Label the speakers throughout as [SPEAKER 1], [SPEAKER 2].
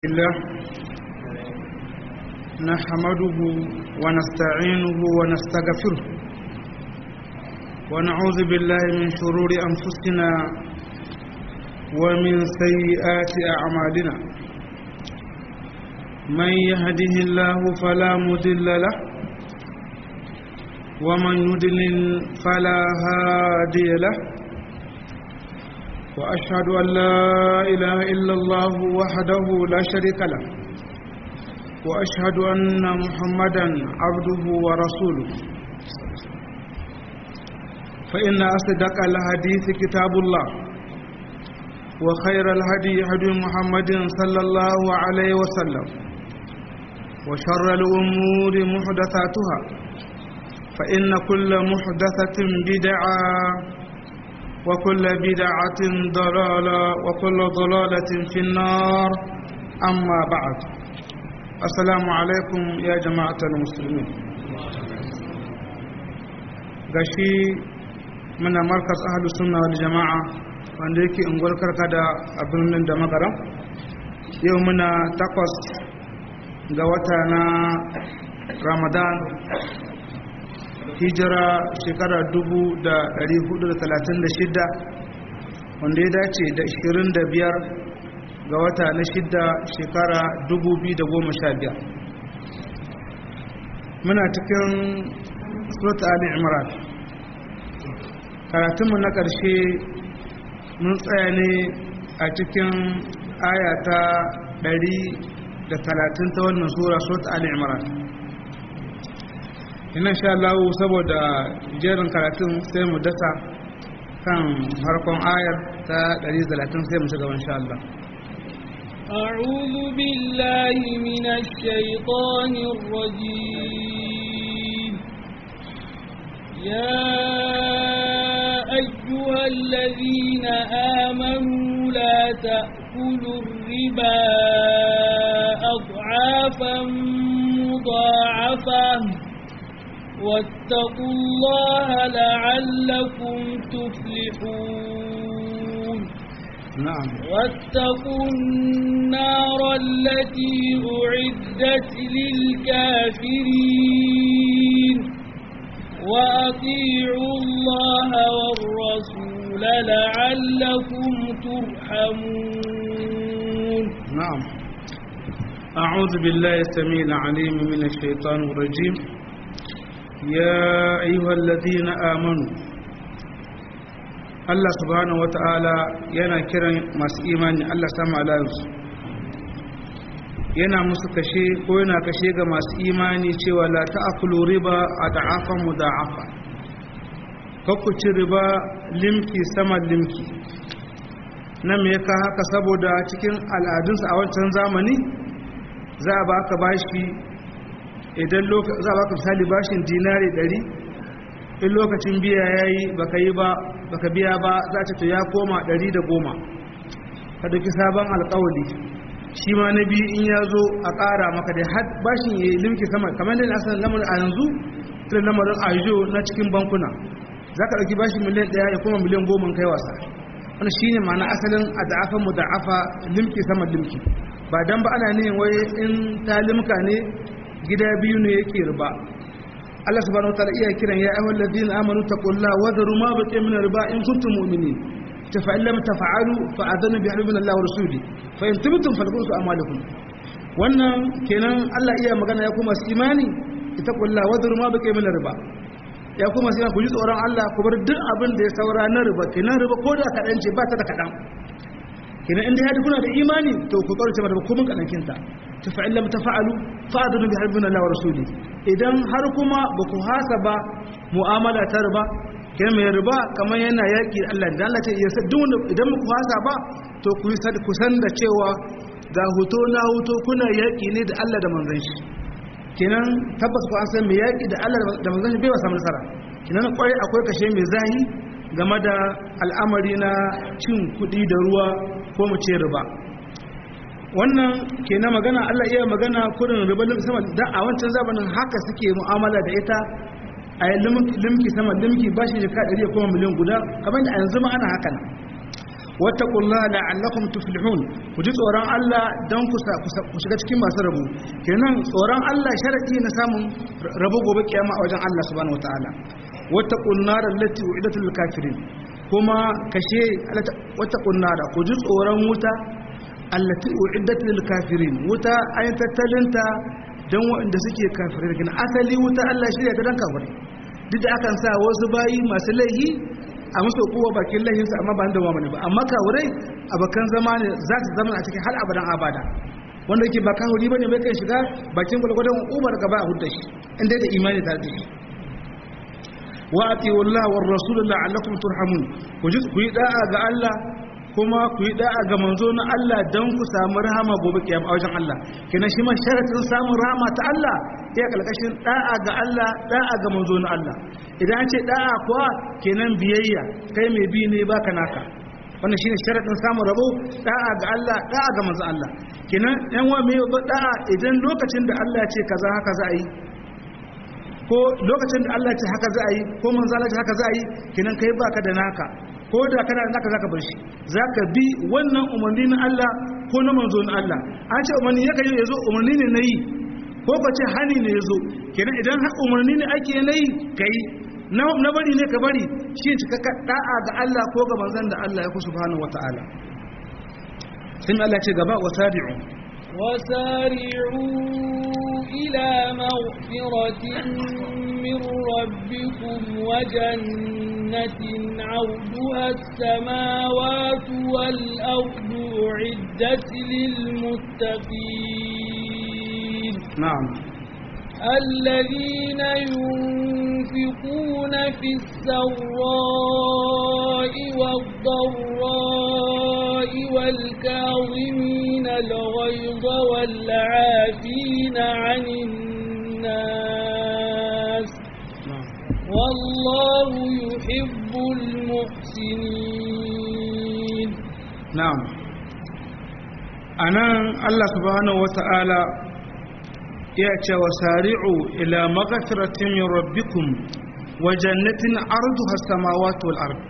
[SPEAKER 1] الله نحمده ونستعينه ونستغفره ونعوذ بالله من شرور أنفسنا ومن سيئات أعمالنا من يهده الله فلا مضل له ومن يضلل فلا هادي له وأشهد أن لا إله إلا الله وحده لا شريك له وأشهد أن محمدا عبده ورسوله فإن أصدق الحديث كتاب الله وخير الهدي هدي محمد صلى الله عليه وسلم وشر الأمور محدثاتها فإن كل محدثة بدعة وكل بدعة ضلالة وكل ضلالة في النار أما بعد السلام عليكم يا جماعة المسلمين gashi muna markas ahlu sunna wal jama'a wanda yake unguwar karkada a birnin da magaram yau muna takwas ga wata na ramadan hijira shekara 436 wanda ya dace da 25 ga wata na shidda shekara 2015 muna cikin surat ali imran karatunmu na ƙarshe mun tsaya ne a cikin ayata 130 ta wannan sura surat ali imran ina sha Allah saboda jerin karatun sai mu dasa kan harkon ayar ta 130 sai mu ci gaban sha Allah
[SPEAKER 2] أعوذ بالله من الشيطان الرجيم يا أيها الذين آمنوا لا تأكلوا الربا أضعافا مضاعفة واتقوا الله لعلكم تفلحون
[SPEAKER 1] نعم
[SPEAKER 2] واتقوا النار التي أعدت للكافرين وأطيعوا الله والرسول لعلكم ترحمون
[SPEAKER 1] نعم أعوذ بالله السميع العليم من الشيطان الرجيم يا أيها الذين آمنوا Allah subhanahu wata'ala yana kiran masu imani Allah sama alayinsu yana musu kashe ko yana kashe ga masu imani cewa la ta'akulu riba a da'afan mu da'afa ci riba limki sama limki na me ka haka saboda cikin al'adunsu a wancan zamani za a baka bashi idan za a baka misali bashin dinari ɗari in lokacin biya ya yi baka yi ba baka biya ba za ta to ya koma ɗari da goma ka dauki sabon alkawali shi ma na biyu in ya zo a ƙara maka da har bashin ya limki sama kamar da asalin lamarin a yanzu irin lamarin ajo na cikin bankuna za ka ɗauki bashin miliyan ɗaya ya koma miliyan goma kai wasa wani shi ne ma'ana asalin a da'afa mu da'afa limki sama limki ba dan ba ana nihin wai in ta limka ne gida biyu ne yake riba Allah subhanahu wataala iya kiran ya ayyuhal ladina amanu taqullaha wa dharu ma baqiya min riba in kuntum mu'minin fa in lam taf'alu fa adana bi harbin Allah wa rasuli fa in tubtum falakum a'malukum wannan kenan Allah iya magana ya kuma su imani taqullaha wa dharu ma baqiya min riba ya kuma sai ku ji tsoron Allah ku bar duk abin da ya saura na riba kenan riba ko da kadan ce ba ta da kadan kenan inda ya kuna da imani to ku kaurace mata ko mun kadan kinta fa'in lam tafa'alu fa'adunu bi harbin Allah wa rasuli idan har kuma ba ku hasaba mu'amala ta riba kai mai riba kamar yana yaki Allah da Allah ce yasa duk idan ku hasa ba to ku ku san da cewa ga huto na huto kuna yaki ne da Allah da manzon shi kenan tabbas ku an san mai yaki da Allah da manzon shi bai wasa nasara kenan kwai akwai kashe mai zahi game da al'amari na cin kuɗi da ruwa ko mu ce riba wannan ke na magana Allah iya magana kurin ribalin sama da a wancan zamanin haka suke mu'amala da ita a yi limki sama limki ba shi jika ɗari kuma miliyan guda kamar da a yanzu ma ana haka nan wattaqullaha la'allakum tuflihun ku ji tsoron Allah dan ku ku shiga cikin masu rabo kenan tsoron Allah sharadi na samun rabo gobe kiyama a wajen Allah subhanahu wataala wattaqun nar allati u'idat lil kafirin kuma kashe wattaqun nar ku ji tsoron wuta allati u'idat lil kafirin wuta ayin tattalinta dan waɗanda suke kafirai kenan asali wuta Allah shirya ta dan kafirai duk da akan sa wasu bayi masu laihi a musu kowa bakin laihinsu amma ba da mamani ba amma kawurai abokan zama ne za su zama a cikin hal abadan abada wanda yake ba kahuri bane mai kan shiga bakin gwalgwadon umar gaba a hudda shi inda da imani tare da shi wa atiyu Allah war rasul la'allakum turhamun ku ji ku yi da'a ga Allah kuma ku yi da'a ga manzo na Allah dan ku samu rahama gobe kiyama a wajen Allah kenan shi ma sharatin samun rahama ta Allah iya kalkashin da'a ga Allah da'a ga manzo na Allah idan an ce da'a kuwa kenan biyayya kai mai bi ne baka naka wannan shine sharadin samun rabo da'a ga Allah da'a ga manzo Allah kenan yan wa mai da'a idan lokacin da Allah ya ce kaza haka za a yi ko lokacin da Allah ya ce haka za a yi ko manzo Allah ya ce haka za a yi kenan kai baka da naka ko da kana da naka zaka bar shi zaka bi wannan umarni na Allah ko na manzo na Allah an ce umarni yake yi yazo umarni ne na yi ko ka ce hani ne yazo kenan idan umarni ne ake na yi kai na bari ne ka bari shi cikakka da'a ga Allah ko ga manzon da Allah ya ku subhanahu wataala sun Allah ce gaba wasari'u
[SPEAKER 2] wasari'u ila maghfiratin min rabbikum wa jannatin 'arduha as-samawati wal ardu 'iddat lil muttaqin
[SPEAKER 1] na'am
[SPEAKER 2] الذين ينفقون في السراء والضراء والكاظمين الغيظ والعافين عن الناس والله يحب المحسنين
[SPEAKER 1] نعم أنا الله سبحانه وتعالى ya ce wa sari'u ila magafiratin min rabbikum wa jannatin arduha samawati wal ard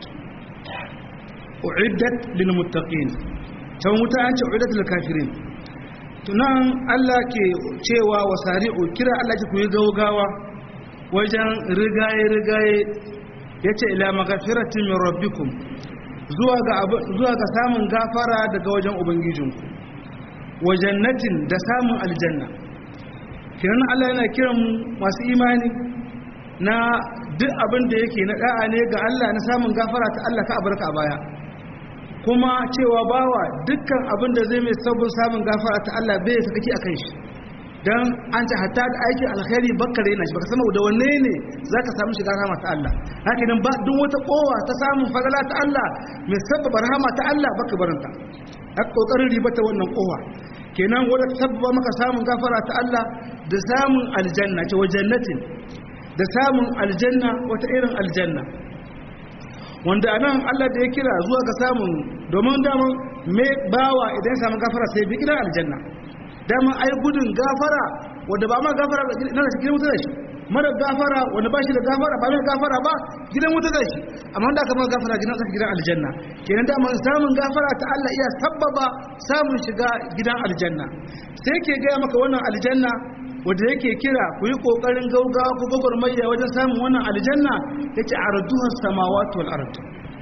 [SPEAKER 1] uiddat lil muttaqin can wuta an ce uiddat lil kafirin tunan Allah ke cewa wa sari'u kira Allah ke kuyi gaugawa wajen rigaye rigaye yace ila magafiratin min rabbikum zuwa ga zuwa ga samun gafara daga wajen ubangijinku wa jannatin da samun aljanna kiran Allah yana kiran masu imani na duk abin da yake na da'a ne ga Allah na samun gafara ta Allah ka abarka a baya kuma cewa bawa dukkan abin da zai mai sabon samun gafara ta Allah bai ya sakaki akan shi dan an ta hatta da aikin alkhairi bakkare yana shi baka san da wanne ne zaka samu shiga rahama ta Allah haka nan ba duk wata kowa ta samun fadala ta Allah mai sababa rahama ta Allah baka baranta haka kokarin ribata wannan kowa kenan wadda sabba maka samun gafara ta Allah da samun aljanna ce wa jannatin da samun aljanna wata irin aljanna wanda anan Allah da ya kira zuwa ga samun domin daman me bawa idan samun gafara sai bi gidan aljanna daman ai gudun gafara wanda ba ma gafara na shi gidan wuta da shi mara gafara wanda ba shi da gafara ba mai gafara ba gidan wuta da shi amma da aka ma gafara gidan sa gidan aljanna kenan da man samun gafara ta Allah iya sabbaba samun shiga gidan aljanna sai ke ga maka wannan aljanna wanda yake kira ku yi kokarin gaugawa ku gwagwarmaya wajen samun wannan aljanna yace arduha samawati wal ard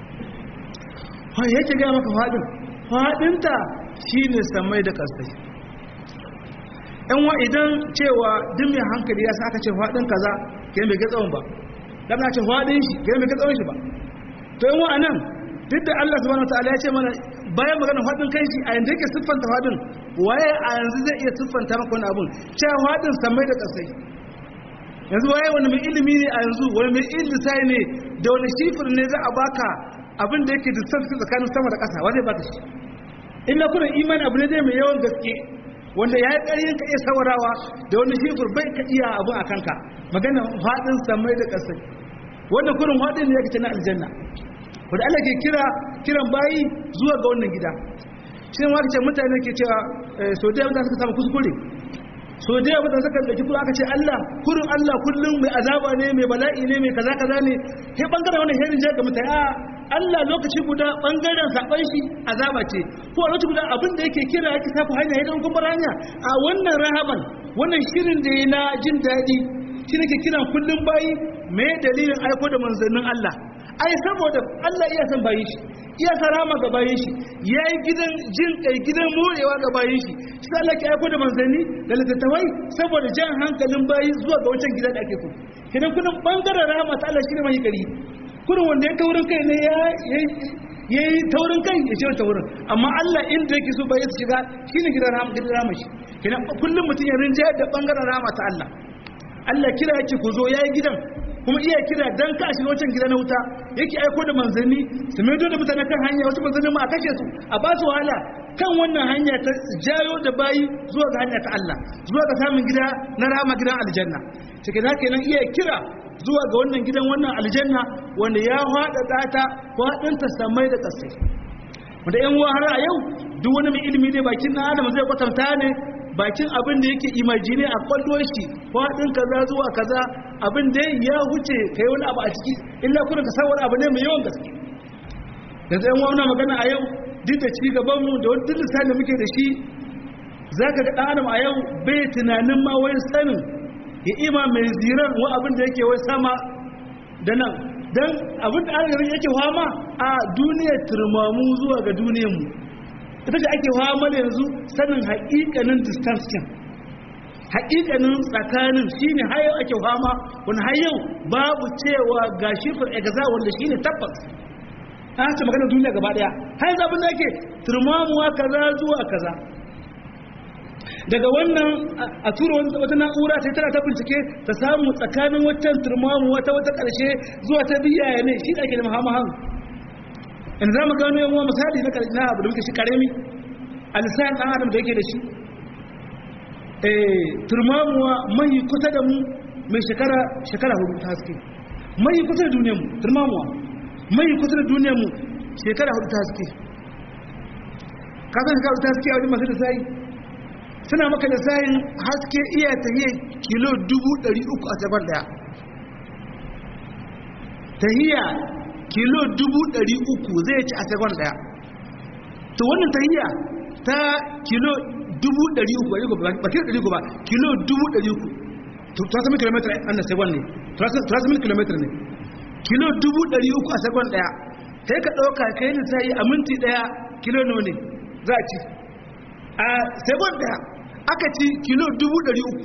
[SPEAKER 1] ha yake ga maka fadin fadinta shine samai da kasai yan wa idan cewa duk mai hankali ya sa aka ce faɗin kaza ke mai gatsawon ba dan na ce faɗin shi ke mai gatsawon shi ba to yan wa anan duk da Allah subhanahu wataala ya ce mana bayan magana faɗin kai shi a yanda yake siffanta faɗin waye a yanzu zai iya siffanta maka wani abun cewa faɗin samai da ƙasai yanzu waye wani mai ilimi ne a yanzu wani mai ilisai ne da wani shifir ne za a baka abin da yake distance tsakanin sama da ƙasa wa zai baka shi illa kuna imani abu ne zai mai yawan gaske wanda ya yi ƙaryin ka iya saurawa da wani shifir bai ka iya abu a kanka magana faɗin samai da ƙasai wanda kurin faɗin ne ya kace na aljanna wanda Allah ke kira kiran bayi zuwa ga wannan gida shi ne wata ce mutane ke cewa so da yawa suka samu kuskure so da yawa mutane suka ɗauki kuma aka ce Allah kurin Allah kullum mai azaba ne mai bala'i ne mai kaza kaza ne sai bangaren wannan herin jiya ga mutane a Allah lokaci guda bangaren saban shi azaba ce ko a lokaci guda abin da yake kira yake saku hanya idan kuma hanya a wannan rahaban wannan shirin da ya na jin daɗi shi nake kiran kullum bayi me dalilin aiko da manzannin Allah ai saboda Allah iya san bayin shi iya sarama ga bayin shi yayi gidan jin kai gidan morewa ga bayin shi shi Allah ke aiko da manzanni da littattafai saboda jan hankalin bayi zuwa ga wancan gidan da ake so kidan kullum bangaren rahama ta Allah shine mai gari kurin wanda ya taurin kai ne ya yayi taurin kai ya ce taurin amma Allah inda yake so bayi su shiga shine gidan rahama gidan rahama shi kidan kullum mutun ya rinja da bangaren rahama ta Allah Allah kira yake ku zo yayi gidan kuma iya kira dan ka shiga wancan gida na wuta yake aiko da manzanni su mai da mutane kan hanya wasu manzanni ma a kashe su a ba su wahala kan wannan hanya ta jayo da bayi zuwa ga hanya ta Allah zuwa ga samun gida na rama gidan aljanna cikin haka nan iya kira zuwa ga wannan gidan wannan aljanna wanda ya haɗa ɗata faɗinta samai da ƙasai wanda yan uwa har a yau duk wani mai ilimi dai bakin na adam zai kwatanta ne bakin abin da yake imajine a kwallo shi faɗin kaza zuwa kaza abin da ya huce kai wani abu a ciki illa kuna ka wani abu ne mai yawan gaske yanzu yan wani magana a yau duk da ci gaban mu da wani lissafi da muke da shi za ka ga ɗan a yau bai tunanin ma wai sanin ya ima mai ziran wa abin da yake wai sama da nan don abin da an yake fama a duniyar turmamu zuwa ga duniyar mu ita ce ake fama da yanzu sanin haƙiƙanin distance kin haƙiƙanin tsakanin shine har yau ake fama wani har yau babu cewa ga shifar egaza wanda shine tabbas an ce magana duniya gaba daya har yanzu abin da ake turmamuwa kaza zuwa kaza daga wannan a tura wata na'ura sai tana ta bincike ta samu tsakanin waccan turmamuwa ta wata ƙarshe zuwa ta biya ne shi da ake da mahamahan in za mu gano yawan misali na na abu da muke shi karemi a lissayin ɗan adam da yake da shi turmamuwa mai kusa da mu mai shekara shekara hudu ta haske mai kusa da duniyarmu turmamuwa mai kusa da duniyarmu shekara hudu ta haske kasan shekara hudu ta haske a wajen masu da sayi suna maka da sayin haske iya tahiyar kilo dubu ɗari uku a sabar daya tahiyya kilo dubu ɗari uku zai ci a sekon ɗaya to wannan tahiyya ta kilo dubu ɗari uku ba kilo ɗari uku ba kilo dubu ɗari uku turasa mil kilometer an na sekon ne turasa mil kilometer ne kilo dubu ɗari uku a sekon ɗaya sai ka ɗauka ka yi lissayi a minti ɗaya kilo nawa ne za a ci a sekon ɗaya aka ci kilo dubu ɗari uku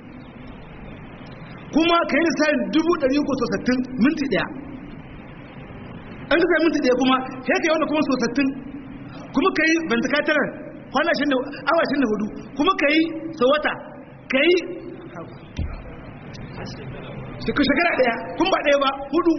[SPEAKER 1] kuma ka yi lissayin dubu ɗari uku sosattin minti ɗaya an ka minti ɗaya kuma sai ka yi wani kuma sosattin kuma ka yi ventricular kwanashin da awashin da hudu kuma ka yi sau wata ka yi shekara ɗaya kun ba ɗaya ba hudu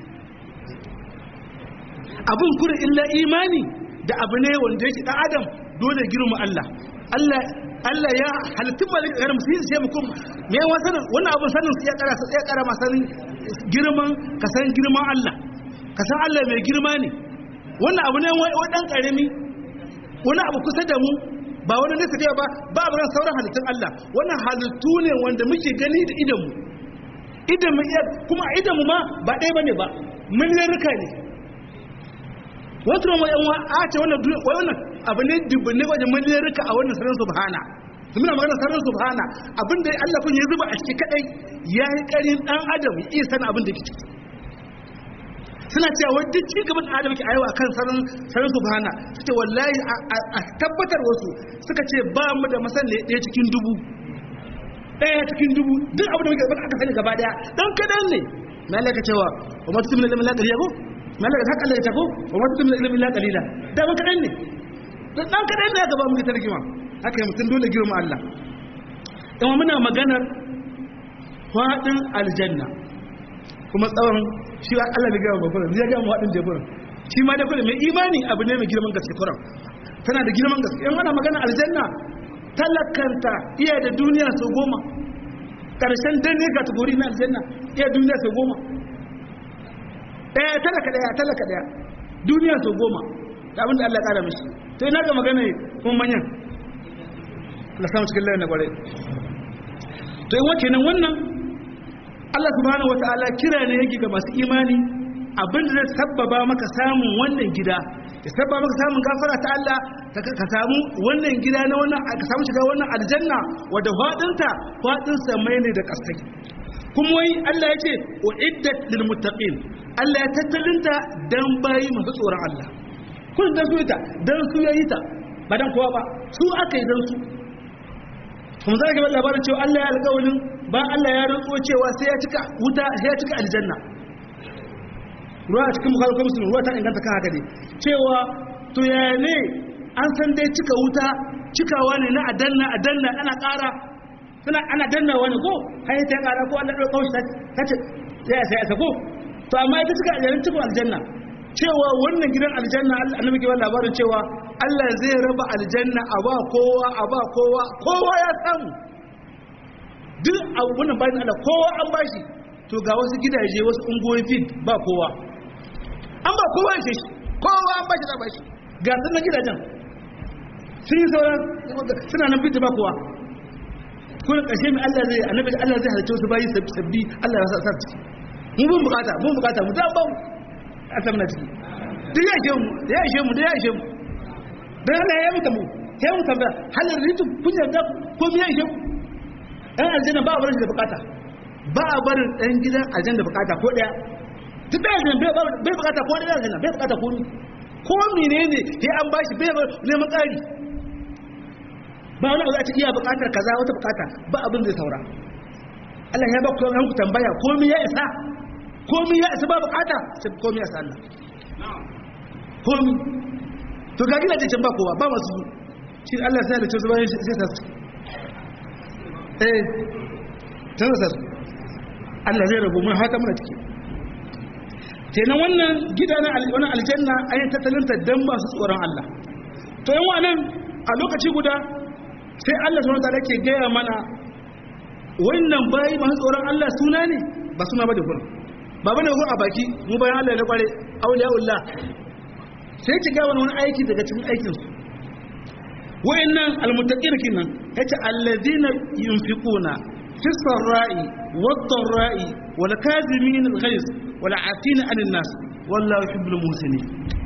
[SPEAKER 1] abin kurin illa imani da abu ne wanda yake ɗan adam dole girma Allah Allah Allah ya halittun malik ga musu yi sai mukum me yawa sanin wannan abin sanin su ya kara su ya kara masanin girman ka san girman Allah ka san Allah mai girma ne wannan abu ne wai dan karami wani abu kusa da mu ba wani nesa da ba ba abu sauran halittun Allah wannan halittu ne wanda muke gani da idan mu idan mu iya kuma idan mu ma ba ɗaya bane ba miliyarka ne wasu ma yan a ce wannan wannan abu ne dubbin wajen miliyarka a wannan sarar subhana su muna magana sarar subhana abinda Allah kun ya zuba a ciki kadai ya yi karin dan adam ya iya sanin abin da ke ciki suna cewa wai duk ci gaban adam ke ayewa kan sarar sarar subhana su ce wallahi a tabbatar wasu suka ce ba mu da masani ɗaya cikin dubu ɗaya cikin dubu duk abin da muke aka sani gaba daya dan kadan ne mai Allah ka cewa wa ma tusimna lillahi la qaliya ko mai Allah ka Allah ya ta ko wa ma tusimna lillahi la qalila da ban kadan ne dan kadan ne gaba muke tarkima haka mutum dole girma Allah kuma muna maganar fadin aljanna kuma tsawon shi Allah ne ga babban ya ga mu fadin jaburin shi ma da kuma mai imani abu ne mai girman gaske kuran tana da girman gaske in ana magana aljanna talakanta iya da duniya sau goma ƙarshen danne kategori na aljanna iya duniya sau goma ɗaya talaka ɗaya talaka ɗaya duniya sau goma da abinda Allah ƙara mishi to ina ga magana kuma manyan Allah samu cikin layin na ƙwarai to yi wake nan wannan Allah subhanahu wata'ala kira ne yake ga masu imani abin da zai sabbaba maka samun wannan gida ya sabbaba maka samun gafara ta Allah ka samu wannan gida na wannan ka samu shiga wannan aljanna wadda fadinta fadin samai ne da kasai kuma wai Allah ya ce uiddat lil muttaqin Allah ya tattalinta dan bayi masu tsoron Allah kun dan su ita dan su yayi ta ba dan kowa ba su aka yi dan su kuma za ka labarin cewa Allah ya alƙawarin ba Allah ya rantso cewa sai ya cika wuta sai ya cika aljanna ruwa a cikin bukhari ko muslim ruwa ta inganta kan haka ne cewa to ya ne an san dai cika wuta cikawa ne na adanna adanna ana ƙara suna ana danna wani ko har ta ƙara ko Allah ɗauka shi ta ce sai sai sai ko to amma ita cika aljanna cikin aljanna cewa wannan gidan aljanna annabi ke ba labarin cewa Allah zai raba aljanna a ba kowa a ba kowa kowa ya samu duk a wannan bayan Allah kowa an bashi to ga wasu gidaje wasu ungoyi fit ba kowa an ba kowa ya shi kowa an bashi da bashi ga sunan gidajen sun yi sauran suna nan fit ba kowa kullum ƙarshe mai Allah zai annabi Allah zai halarci wasu bayi sabbi Allah ya sa sa ciki mu bin bukata mun bukata mu ta ba mu a samna ciki duk ya ishe mu da ya ishe mu da ya ishe mu dan Allah ya mutu mu sai mu tambaya halin ritu kun yarda ko me ya ishe mu dan aljanna ba a barin da bukata ba a barin dan gidan aljanna bukata ko daya duk da aljanna bai bukata ko daya aljanna bai bukata ko ni ko menene sai an bashi bai neman ƙari ba wani abu za ta iya bukatar kaza wata bukata ba abin zai saura Allah ya ba ku ku tambaya komai ya isa komai ya isa ba bukata sai komai ya isa Allah komai to ga gina can ba kowa ba masu shi Allah sai da ce su bayan sai sa su eh tana sa su Allah zai rabu mun haka muna ciki kenan wannan gida na wannan aljanna ayin tattalinta dan masu tsoron Allah to yan wannan a lokaci guda sai Allah subhanahu wataala ke gaya mana wannan bayi masu tsoron Allah suna ne ba suna ba da gurin ba bane gurin a baki mu bayan Allah na kware auliyaullah sai ki ga wani aiki daga cikin aikin su wayannan almuttaqin kinan yace alladhina yunfiquna fi sarra'i wad-dharra'i wal kazimin al-ghayz wal 'afina 'anil nas wallahu yuhibbul muhsinin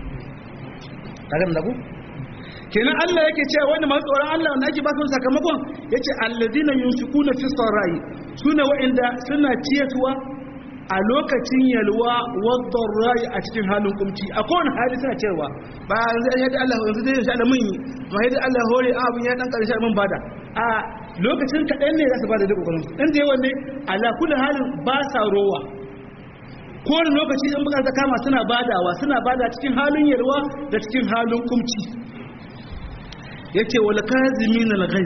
[SPEAKER 1] kaga da ku kenan Allah yake cewa wanda masu tsoron Allah wanda ake ba su sakamakon yace alladina yunfiquna fi sarai suna wa'inda suna ciyatuwa a lokacin yalwa wadda rai a cikin halin kumci a kowane hali suna ciyarwa ba yanzu yadda Allah yanzu zai insha Allah mun yi ma yadda Allah hore abun ya dan karshe mun bada a lokacin kaɗan ne za su bada da kokarin dan da yawan ne ala kullu halin ba sa rowa kowane lokaci in bukata kama suna badawa suna bada cikin halin yalwa da cikin halin kumci yake wal kazimin al ghaiz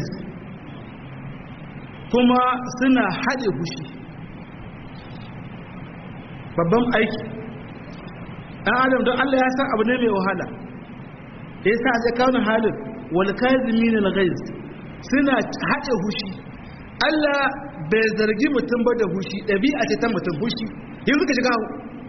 [SPEAKER 1] kuma suna hade fushi babban aiki dan adam don Allah ya san abu ne mai wahala da yasa zai kawo halin wal kazimin al ghaiz suna hade fushi Allah bai zargi mutum ba da fushi dabi'a ce ta mutum fushi yanzu ka shiga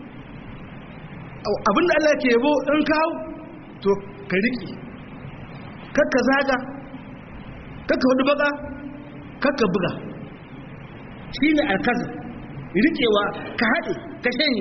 [SPEAKER 1] abinda Allah ke yabo in kawo to ka riki kakka zaga kakka hudu baka kakka buga shi ne alkazi rikewa ka haɗe ka shanye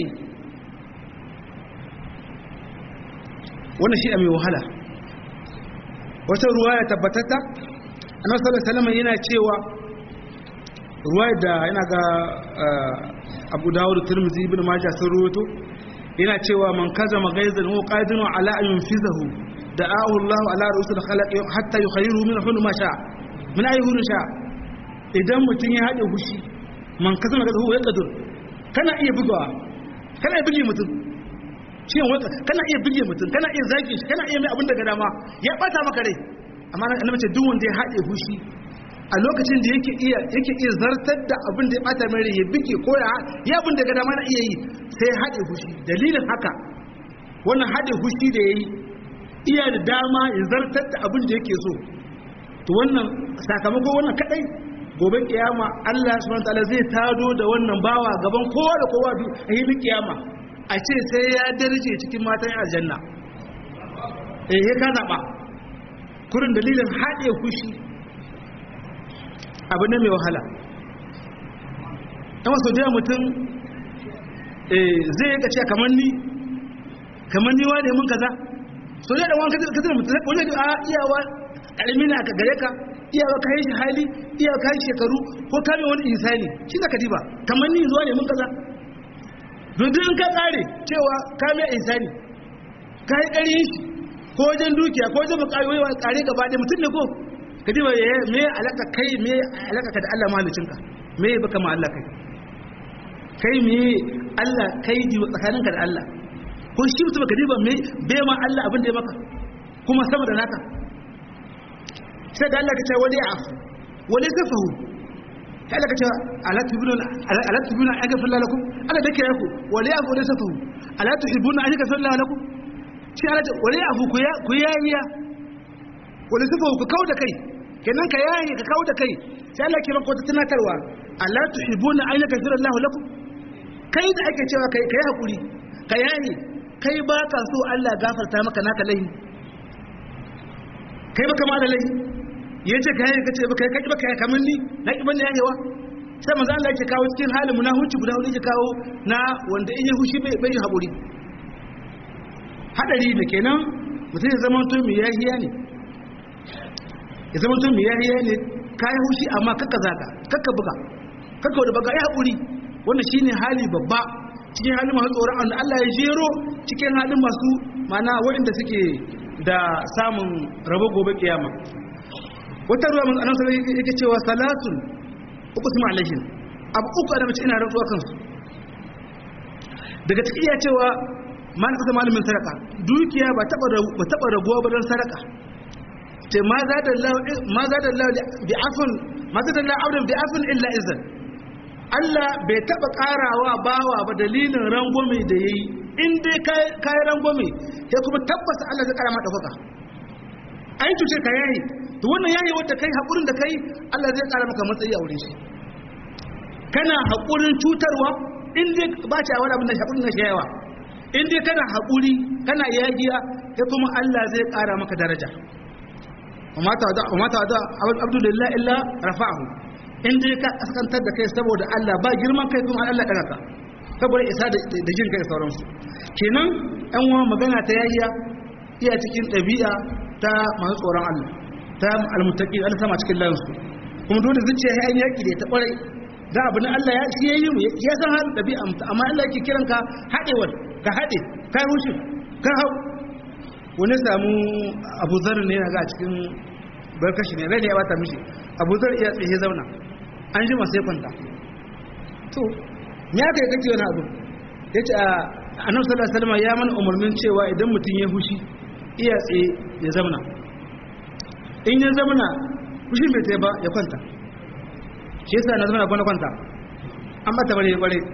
[SPEAKER 1] wannan shi a mai wahala wata ruwa ya tabbatatta annabi sallallahu alaihi wasallam yana cewa ruwa da yana ga Abu Dawud Tirmidhi ibn Majah sun ruwato yana cewa man kaza magaizan huwa qadirun ala an yunfizahu da'ahu Allah ala rusul khalaq hatta yukhayyiru min hulu ma sha min ayi hulu sha idan mutun ya hade hushi man kaza magaizan huwa yaqdir kana iya bugawa kana iya buge mutum ciwon waka kana iya buge mutum kana iya zaki shi kana iya mai abin daga dama ya bata maka rai amma annabi ce duk wanda ya hade hushi a lokacin da yake iya yake iya zartar da abin da ya bata mai rai ya bige ko ya ya abin daga dama na iya yi sai ya hade hushi dalilin haka wannan hade hushi da yayi iya da dama ya zartar da abin da yake so to wannan sakamakon wannan kadai gobe kiyama Allah subhanahu wataala zai tado da wannan bawa gaban kowa da kowa a yi kiyama a ce sai ya darje cikin matan aljanna eh ya ka zaba kurin dalilin haɗe kushi abu ne mai wahala ɗan wasu da mutum zai yi ce kamar ni kamar ni wane mun kaza so ne da wani kaza kaza mutum wani da a iyawa kalmi na ka gare ka iyawa ka yi shi hali iyawa ka yi shekaru ko kame wani insani shi da kadiba kamar ni zuwa ne mun kaza dudun ka tsare cewa kame insani ka yi ƙaryin shi ko wajen dukiya ko wajen mukari wani ƙare gaba ɗaya mutum ne ko kadiba ya me alaka kai me alaka ka da Allah malicinka me ya baka ma Allah kai kai me Allah kai ji tsakaninka da Allah ko shi mutum ka diba me bai ma Allah abin da ya maka kuma sama da naka sai da Allah ka ce wali afu wali safahu sai Allah ka ce ala tubuna ala tubuna an gafar lakum Allah da kira ku wali afu wali safahu ala tuhibuna an gafar lakum shi Allah ce wali afu ku ya ku yayiya wali safahu ku kauda kai kenan ka yayi ka kauda kai sai Allah kira ku tunatarwa ala tuhibuna an gafar lakum kai da ake cewa kai kai hakuri ka yayi kai ba ka so Allah gafarta maka naka laifi kai baka ma da laifi yace kai ka ce baka kai baka kamar ni na ki bane yayewa sai manzo Allah yake kawo cikin halin munafici guda hudu yake kawo na wanda in ya hushi bai bai hakuri hadari ne kenan mutum ya zama to mai yahiya ne ya zama to mai yahiya ne kai hushi amma kakka zaga kakka buga kakka da baga ya hakuri wannan shine hali babba cikin halin masu tsoron wanda Allah ya jero cikin halin masu mana waɗanda suke da samun rabo gobe kiyama wata ruwa mun annabi sallallahu yake cewa salatun uku sima alaihim abu uku da mace ina rantsuwa kansu daga cikin iya cewa man kasa malamin sadaka dukiya ba taba ba taba raguwa ba don sadaka ce ma za da Allah ma za da Allah bi afun ma za da Allah abdan bi afun illa izan Allah bai taba karawa bawa ba dalilin rangwame da yayi in dai kai rangwame sai kuma tabbata Allah zai kara ma dauka ai tuce ka yayi to wannan yayi wanda kai hakurin da kai Allah zai kara maka matsayi a wurin shi kana hakurin cutarwa in dai ba ci a wani abin da hakurin na shayawa in dai kana hakuri kana yagiya sai kuma Allah zai kara maka daraja وما تعدى وما تعدى عبد لله الا رفعه in dai ka kaskantar da kai saboda Allah ba girman kai kuma Allah ɗaga ka saboda isa da jin kai sauransu kenan yan uwa magana ta yayiya iya cikin ɗabi'a ta masu tsoron Allah ta almutaqin Allah sama cikin lansu kuma dole zuciya ya yi yaki da ta kwarai da abu na Allah ya shi yayi mu ya san halin ɗabi'a amma Allah yake kiran ka haɗewar ka haɗe ka rushe ka hau wani samu Abu Zar ne ga cikin barkashi ne rai da ya bata mishi Abu Zar iya tsaye zauna an ji sai kwanta to me aka yi kake wani abu ya ce a annabi sallallahu alaihi wasallam ya mana umarnin cewa idan mutum ya hushi iya tsaye ya zauna in ya zauna hushin bai tsaye ba ya kwanta shi yasa na zama na kwanta an bata bare ya bare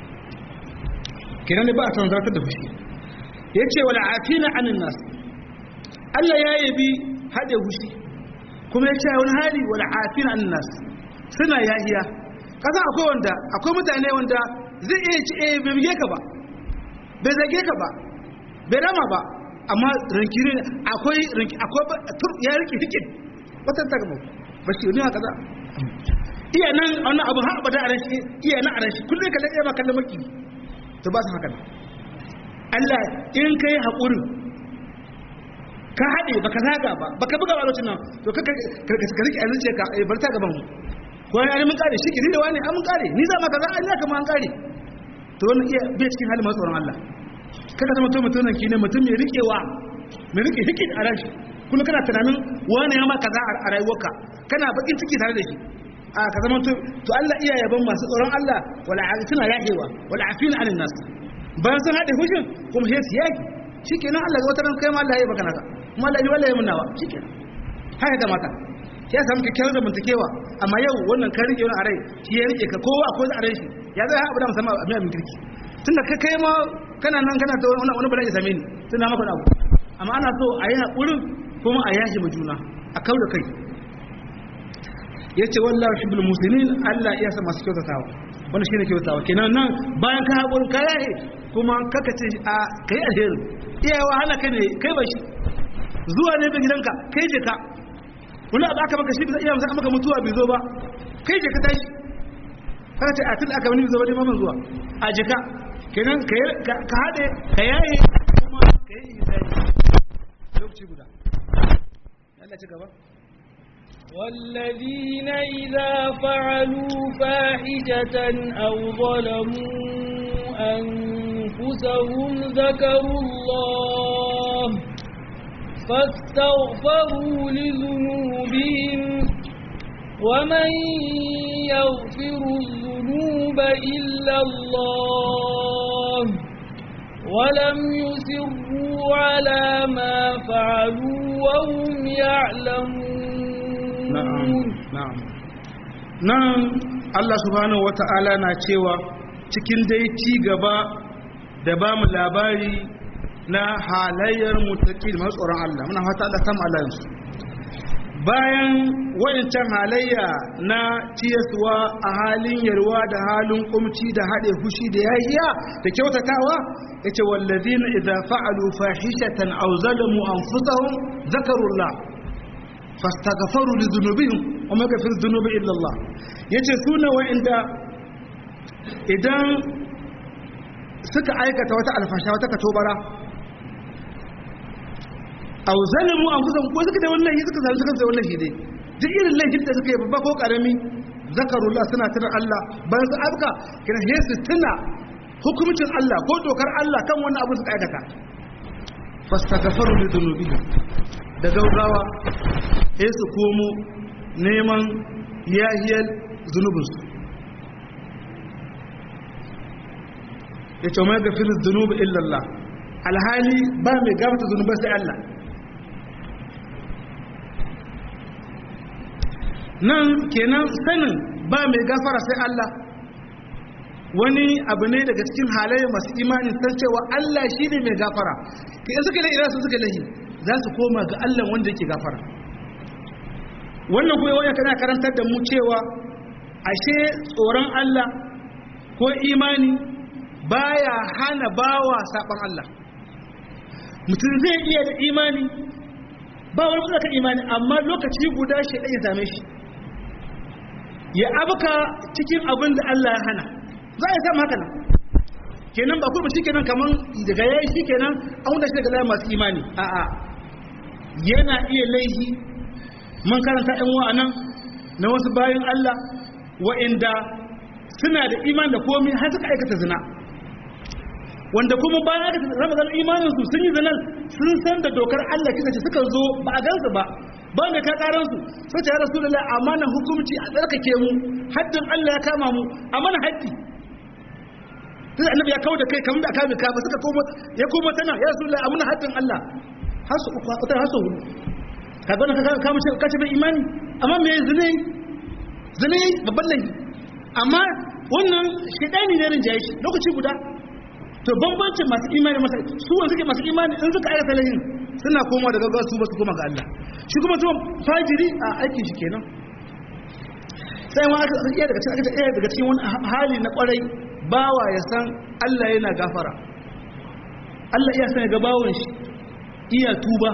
[SPEAKER 1] kenan ne ba a san zartar da hushi ya ce wala afina anin nas Allah ya yabi haɗe hushi kuma ya ce wani hali wala afina anin nas suna yahiya kasan akwai wanda akwai mutane wanda zai iya ci eh bai bige ka ba bai zage ka ba bai rama ba amma rankiri ne akwai ranki akwai ya rike hikin wata ta gaba ba shi ne haka za iya nan wannan abu har abada a ran shi iya nan a ran shi kullum ka laɗe ba kallon maki to ba su haka Allah in kai haƙurin ka haɗe ba ka zaga ba ba ka buga ba lokacin nan to ka rike a zuciya ka bar ta gaban mu ko ya mun kare shi kiri da wani an mun kare ni za ma kaza an ya kama an kare to wannan iya bai cikin halin masu tsoron Allah kada zama to mutum ki ne mutum mai rikewa mai rike hikin a ranshi kuma kana tunanin wani ya ma kaza a rayuwarka kana bakin ciki tare da shi a ka zama to to Allah iya yaban masu tsoron Allah wala afina yahewa wala afina anin nas bayan sun haɗe hushin kuma sai su yaki shikenan Allah ga wata ran kai ma Allah ya baka naka kuma Allah ya wallahi mun nawa shikenan haka ga mata ya samu kyakkyawar zamantakewa amma yau wannan ka rike wani a rai shi ya rike ka kowa akwai a rai shi ya zai haɓu da musamman a miya kirki tun da ka kai ma kana nan kana ta wani wani bala'i same ni tun na maka abu amma ana so a yi haƙurin kuma a yashi ma juna a kau da kai ya ce wallahu shi bil musulmin allah iya sa masu kyautatawa wani shi ne kyautatawa kenan nan bayan ka haƙurin ka yaye kuma kaka ce a ka yi alheri iyawa hana kai ne kai ba shi zuwa ne ga gidanka kai je ka wani abu aka maka shi bisa iya maka maka mutuwa bai zo ba kai je ka tashi kaga ce a tun aka wani bai zo ba dai mamman zuwa a jika kenan ka haɗe ka yaye kuma ka yi ihsani lokaci guda Allah ci gaba
[SPEAKER 2] والذين إذا فعلوا فاحشة أو ظلموا أنفسهم ذكروا الله فاستغفروا لذنوبهم ومن يغفر الذنوب إلا الله ولم يسروا على ما فعلوا وهم يعلمون
[SPEAKER 1] na'am na'am nan Allah subhanahu wata'ala na cewa cikin dai ci gaba da ba mu labari na halayyar mutaqin masu tsoron Allah muna fata Allah sama Allah yansu bayan wayancan halayya na ciyaswa a halin yarwa da halin kumci da haɗe fushi da yahiya da kyautatawa yace wallazina idza fa'alu fahishatan aw zalamu anfusahum zakarullah fastaghfaru li dhunubihim wa ma yaghfiru dhunuba illa Allah yace suna wa'inda idan suka aikata wata alfasha wata katobara aw zalamu anfusahum ko suka da wallahi suka zalunta kansu da wallahi dai duk irin laifin da suka yi babba ko karami zakarullah suna tuna Allah bayan su abka kina he su tuna hukumcin Allah ko dokar Allah kan wannan abu suka aikata fastaghfaru li dhunubihim da gaugawa sai su komo neman yahiyar zunubinsu ya ce mai gafirin zunubi illallah alhali ba mai gafata zunubai sai Allah nan kenan sanin ba mai gafara sai Allah wani abu ne daga cikin halaye masu imanin san cewa Allah shi ne mai gafara in suka lai irasu suka lahi za su koma ga Allah wanda yake gafara wannan kuma wani kana karantar da mu cewa ashe tsoron Allah ko imani baya hana bawa saban Allah mutum zai iya da imani ba wani kuma kan imani amma lokaci guda shi ya same shi ya abuka cikin abin da Allah ya hana za a samu haka nan kenan ba kuma shi kenan kaman daga yayi shi kenan an wanda shi daga layin masu imani a'a yana iya laihi mun karanta ɗan wa'anan na wasu bayan Allah wa'inda suna da iman da komai har suka aikata zina wanda kuma bayan aka rama zan imanin su sun yi zinan sun san da dokar Allah kisa ce suka zo ba a gansu ba ba da ka karan su sai ta rasulullahi amana hukunci a tsarkake mu haddin Allah ya kama mu amana haddi sai annabi ya kawo da kai kamar da aka ka ba suka koma ya koma tana ya rasulullahi amana haddin Allah har su uku har su hudu ka ga ka ka mu ka ce bai imani amma me zine zine babban laifi amma wannan shedani ne rin jayi lokaci guda to bambancin masu imani masa su wanda suke masu imani in suka aikata laifin suna komawa daga gaggawa su ba su koma ga Allah shi kuma tuwon fajiri a aikin shi kenan sai ma aka iya daga cikin aka iya daga cikin wani hali na kwarai bawa ya san Allah yana gafara Allah iya san ga bawon shi iya tuba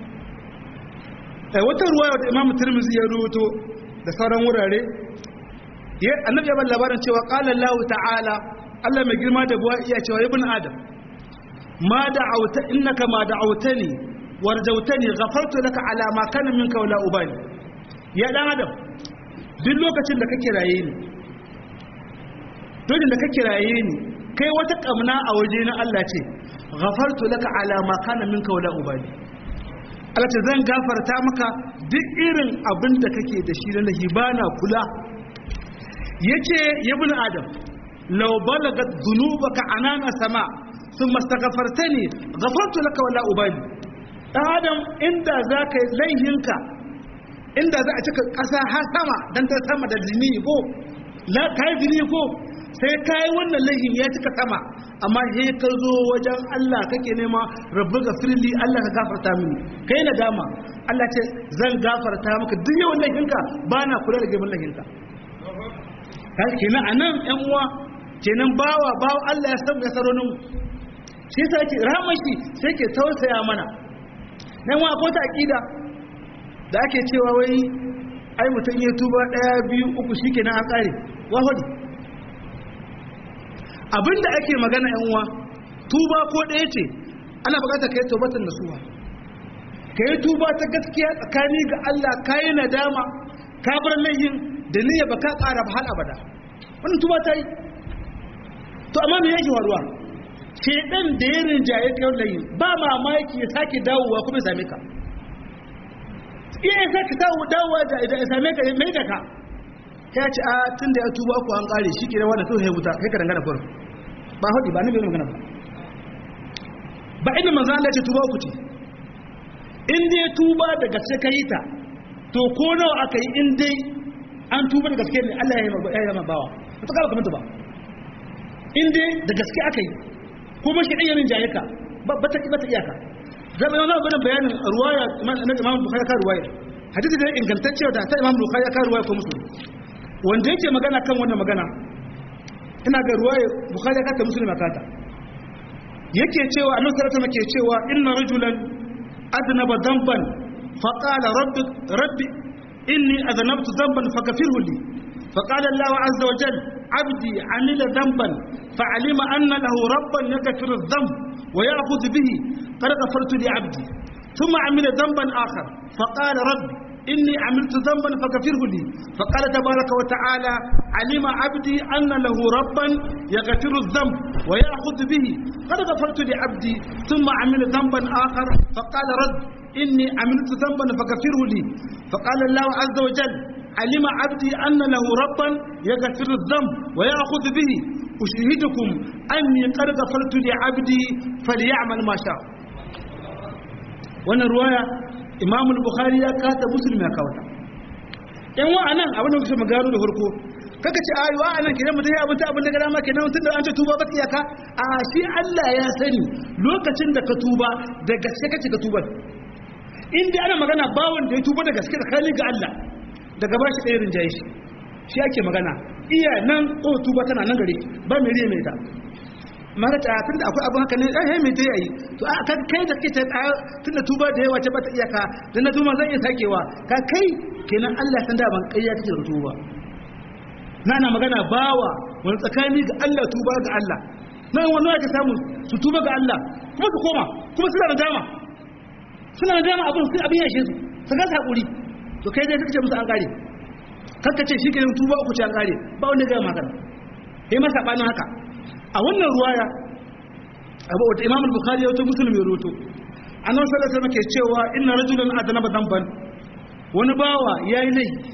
[SPEAKER 1] eh wata ruwaya da Imam Tirmidhi ya rawaito da sauran wurare ya annabi ya bar labarin cewa qala Allah ta'ala Allah mai girma da buwa iya cewa ibn adam ma da'auta innaka ma da'autani warjautani ghafartu laka ala ma kana minka wala ubani ya dan adam duk lokacin da kake raye ni duk da kake raye ni kai wata kamna a waje na Allah ce ghafartu laka ala ma kana minka wala ubani Allah ce zan gafarta maka duk irin abin da kake da shi na hibana kula yace ibn adam لو بلغت ذنوبك عنان السماء ثم استغفرتني غفرت لك ولا أبالي adam inda za ka laihinka inda za a cika ƙasa har sama don ta sama da jini ko la ka yi jini ko sai ka yi wannan laihin ya cika sama amma he ka zo wajen Allah kake nema rabbi ga firli Allah ka gafarta mini kai na dama Allah ce zan gafarta maka duk yawan laihinka ba na kula da gaban laihinka kenan a nan yan uwa kenan bawa bawa Allah ya san ya saronin shi yasa yake rahmashi sai ke tausaya mana nan wa ko ta aqida da ake cewa wai ai mutum ya tuba daya biyu uku shikenan an kare wa hodi abinda ake magana yan uwa tuba ko daya ce ana bukatar kai tawbatan nasuha kai tuba ta gaskiya tsakani ga Allah kai nadama ka bar laihin da niyya baka ƙara ba har abada wannan tuba ta yi to amma me yake faruwa shedan da ya rinjaye kai laihin ba mamaki ya sake dawowa kuma ya same ka iya ya sake dawowa da ya same ka mai da ka ya ce a tun da ya tuba ku an kare shi kira wanda kawai ya wuta kai ka dangana kurin ba haɗi ba na bai magana ba ba inda manzo Allah ce tuba ku ce in dai tuba da gaske ka yi ta to ko nawa aka yi in dai an tuba da gaske ne Allah ya yi ma bawa ba ta kala kamata ba in dai da gaske aka yi kuma shi ɗanyarin jaye ka ba ta iyaka zama yana gudun bayanin ruwaya na imam bukhari ka ruwaya hadisi da ingantacce da ta imam bukhari ka ruwaya ko musulmi wanda yake magana kan wannan magana ina ga ruwaya bukhari ka ta musulmi kata yake cewa annabi sallallahu alaihi ke cewa inna rajulan adnaba dhanban fa qala rabbi rabbi inni adnabtu dhanban faghfirhu li فقال الله عز وجل عبدي عمل ذنبا فعلم أن له ربا يغفر الذنب ويأخذ به قد غفرت لعبدي ثم عمل ذنبا آخر فقال رب إني عملت ذنبا فغفره لي فقال تبارك وتعالى علم عبدي أن له ربا يغفر الذنب ويأخذ به قد غفرت لعبدي ثم عمل ذنبا آخر فقال رب إني عملت ذنبا فغفره لي فقال الله عز وجل علم عبدي أن له ربا يغفر الذنب ويأخذ به أشهدكم أني قد غفرت لعبدي فليعمل ما شاء wannan ruwaya imam bukhari ya kata muslim ya kawata yan wa'anan abin da kusa magano da farko kaka ce ayo wa'anan kidan mutum ya abinta abin da gara ma kenan tun da an ce tuba ba iyaka a shi Allah ya sani lokacin da ka tuba da gaske kace ka tuba in dai ana magana bawon da ya tuba da gaske tsakanin ga Allah daga ba shi ɗaya rinjaye shi shi ake magana iya nan ko tuba tana nan gare ba mai riya mai ta mara ta tun da akwai abin haka ne ɗan hai mai ta yayi to a kan kai da kake ta tun da tuba da yawa ce ba ta iyaka da na tuba zan iya sakewa ka kai kenan Allah san da ban kai ya kake da tuba na na magana bawa wani tsakani ga Allah tuba ga Allah nan wannan ake samu su tuba ga Allah kuma su koma kuma suna da dama suna da dama abin sai abin yashe su su ga hakuri to kai dai kake musu an kare kanka ce shi ke yin tuba uku ce an kare ba wanda ga maka kai masa bani haka a wannan ruwaya abu wata imam al-bukhari ya wato muslim ya roto annabi sallallahu alaihi wasallam ke cewa inna rajulan adnaba dhanban wani bawa yayi laifi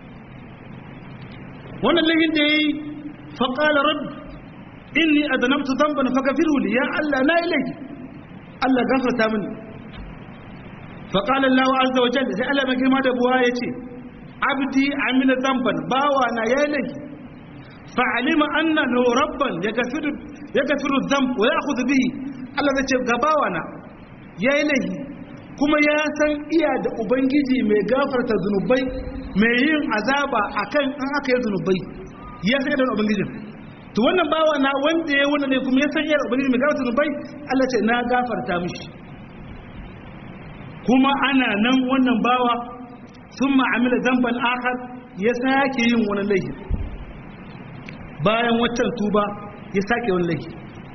[SPEAKER 1] wannan laifin da yayi fa qala rabb inni adnabtu dhanban faghfirhu li ya allah na yi laifi allah gafarta mini فقال الله عز وجل sai Allah mai girma da buwa yace abdi amila dhanban bawa na yayi laifi fa alima anna lahu rabban yaghfiru yaghfiru dhanb wa ya'khudhu bihi Allah zai ce ga bawa na yayi laifi kuma ya san iya da ubangiji mai gafarta zunubai mai yin azaba akan an aka yi zunubai ya san da ubangijin to wannan bawa na wanda ya wannan ne kuma ya san iya da ubangiji mai gafarta zunubai Allah ce na gafarta mishi kuma ana nan wannan bawa sun ma'amila zamban akar ya sake yin wani laifi bayan waccan tuba ya sake wani laifi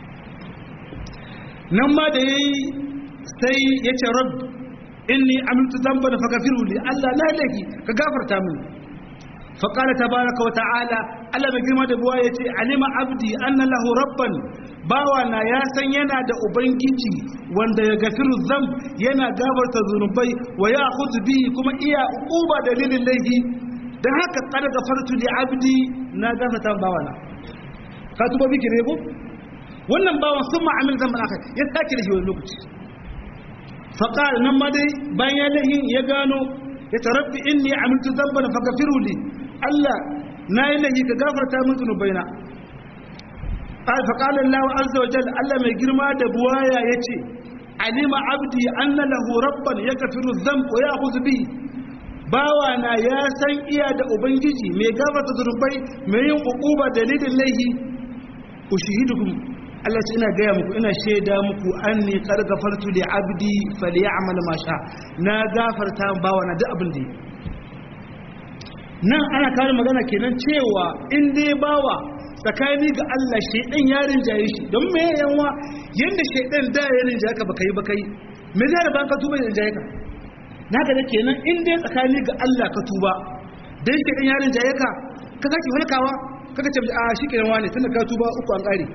[SPEAKER 1] nan ma da ya yi sai ya ce rab inni amintu zamban fagafiru li Allah na laifi ka gafarta mini faƙala ta baraka wa ta'ala Allah mai girma da buwa ya ce alima abdi anna lahu rabban bawa na ya san yana da ubangiji wanda ya gafiru zam yana gabarta zunubai wa ya hudu bihi kuma iya uba dalilin laifi don haka kada gafartu li abdi na gafarta bawa na ka tuba biki ne ko wannan bawan sun ma'amil zan aka ya sake da shi wani lokaci faƙal nan ma dai bayan ya lahin ya gano ya tarabbi inni amiltu zamban fa gafiru li Allah na yi lahi ka gafarta min zunubaina قال فقال الله عز وجل الله mai girma da buwaya yace alima abdi anna lahu rabban yaghfiru dhanb wa ya'khudhu bi bawa na ya san iya da ubangiji mai gafarta zunubai mai yin ukuba dalilin laihi ushihidukum Allah ce ina gaya muku ina shaida muku anni qad gafartu li abdi falyamal ma sha na gafarta bawa na duk abin da nan ana kawo magana kenan cewa in dai bawa tsakani ga Allah shaidan ya rinjaye shi don me yanwa yanda shaidan da ya rinjaye ka baka yi baka yi me zai da ka tuba ya rinjaye ka naka da kenan in dai tsakani ga Allah ka tuba dan shaidan ya rinjaye ka ka saki hulkawa kaga ce a shi kenan wani tunda ka tuba uku an kare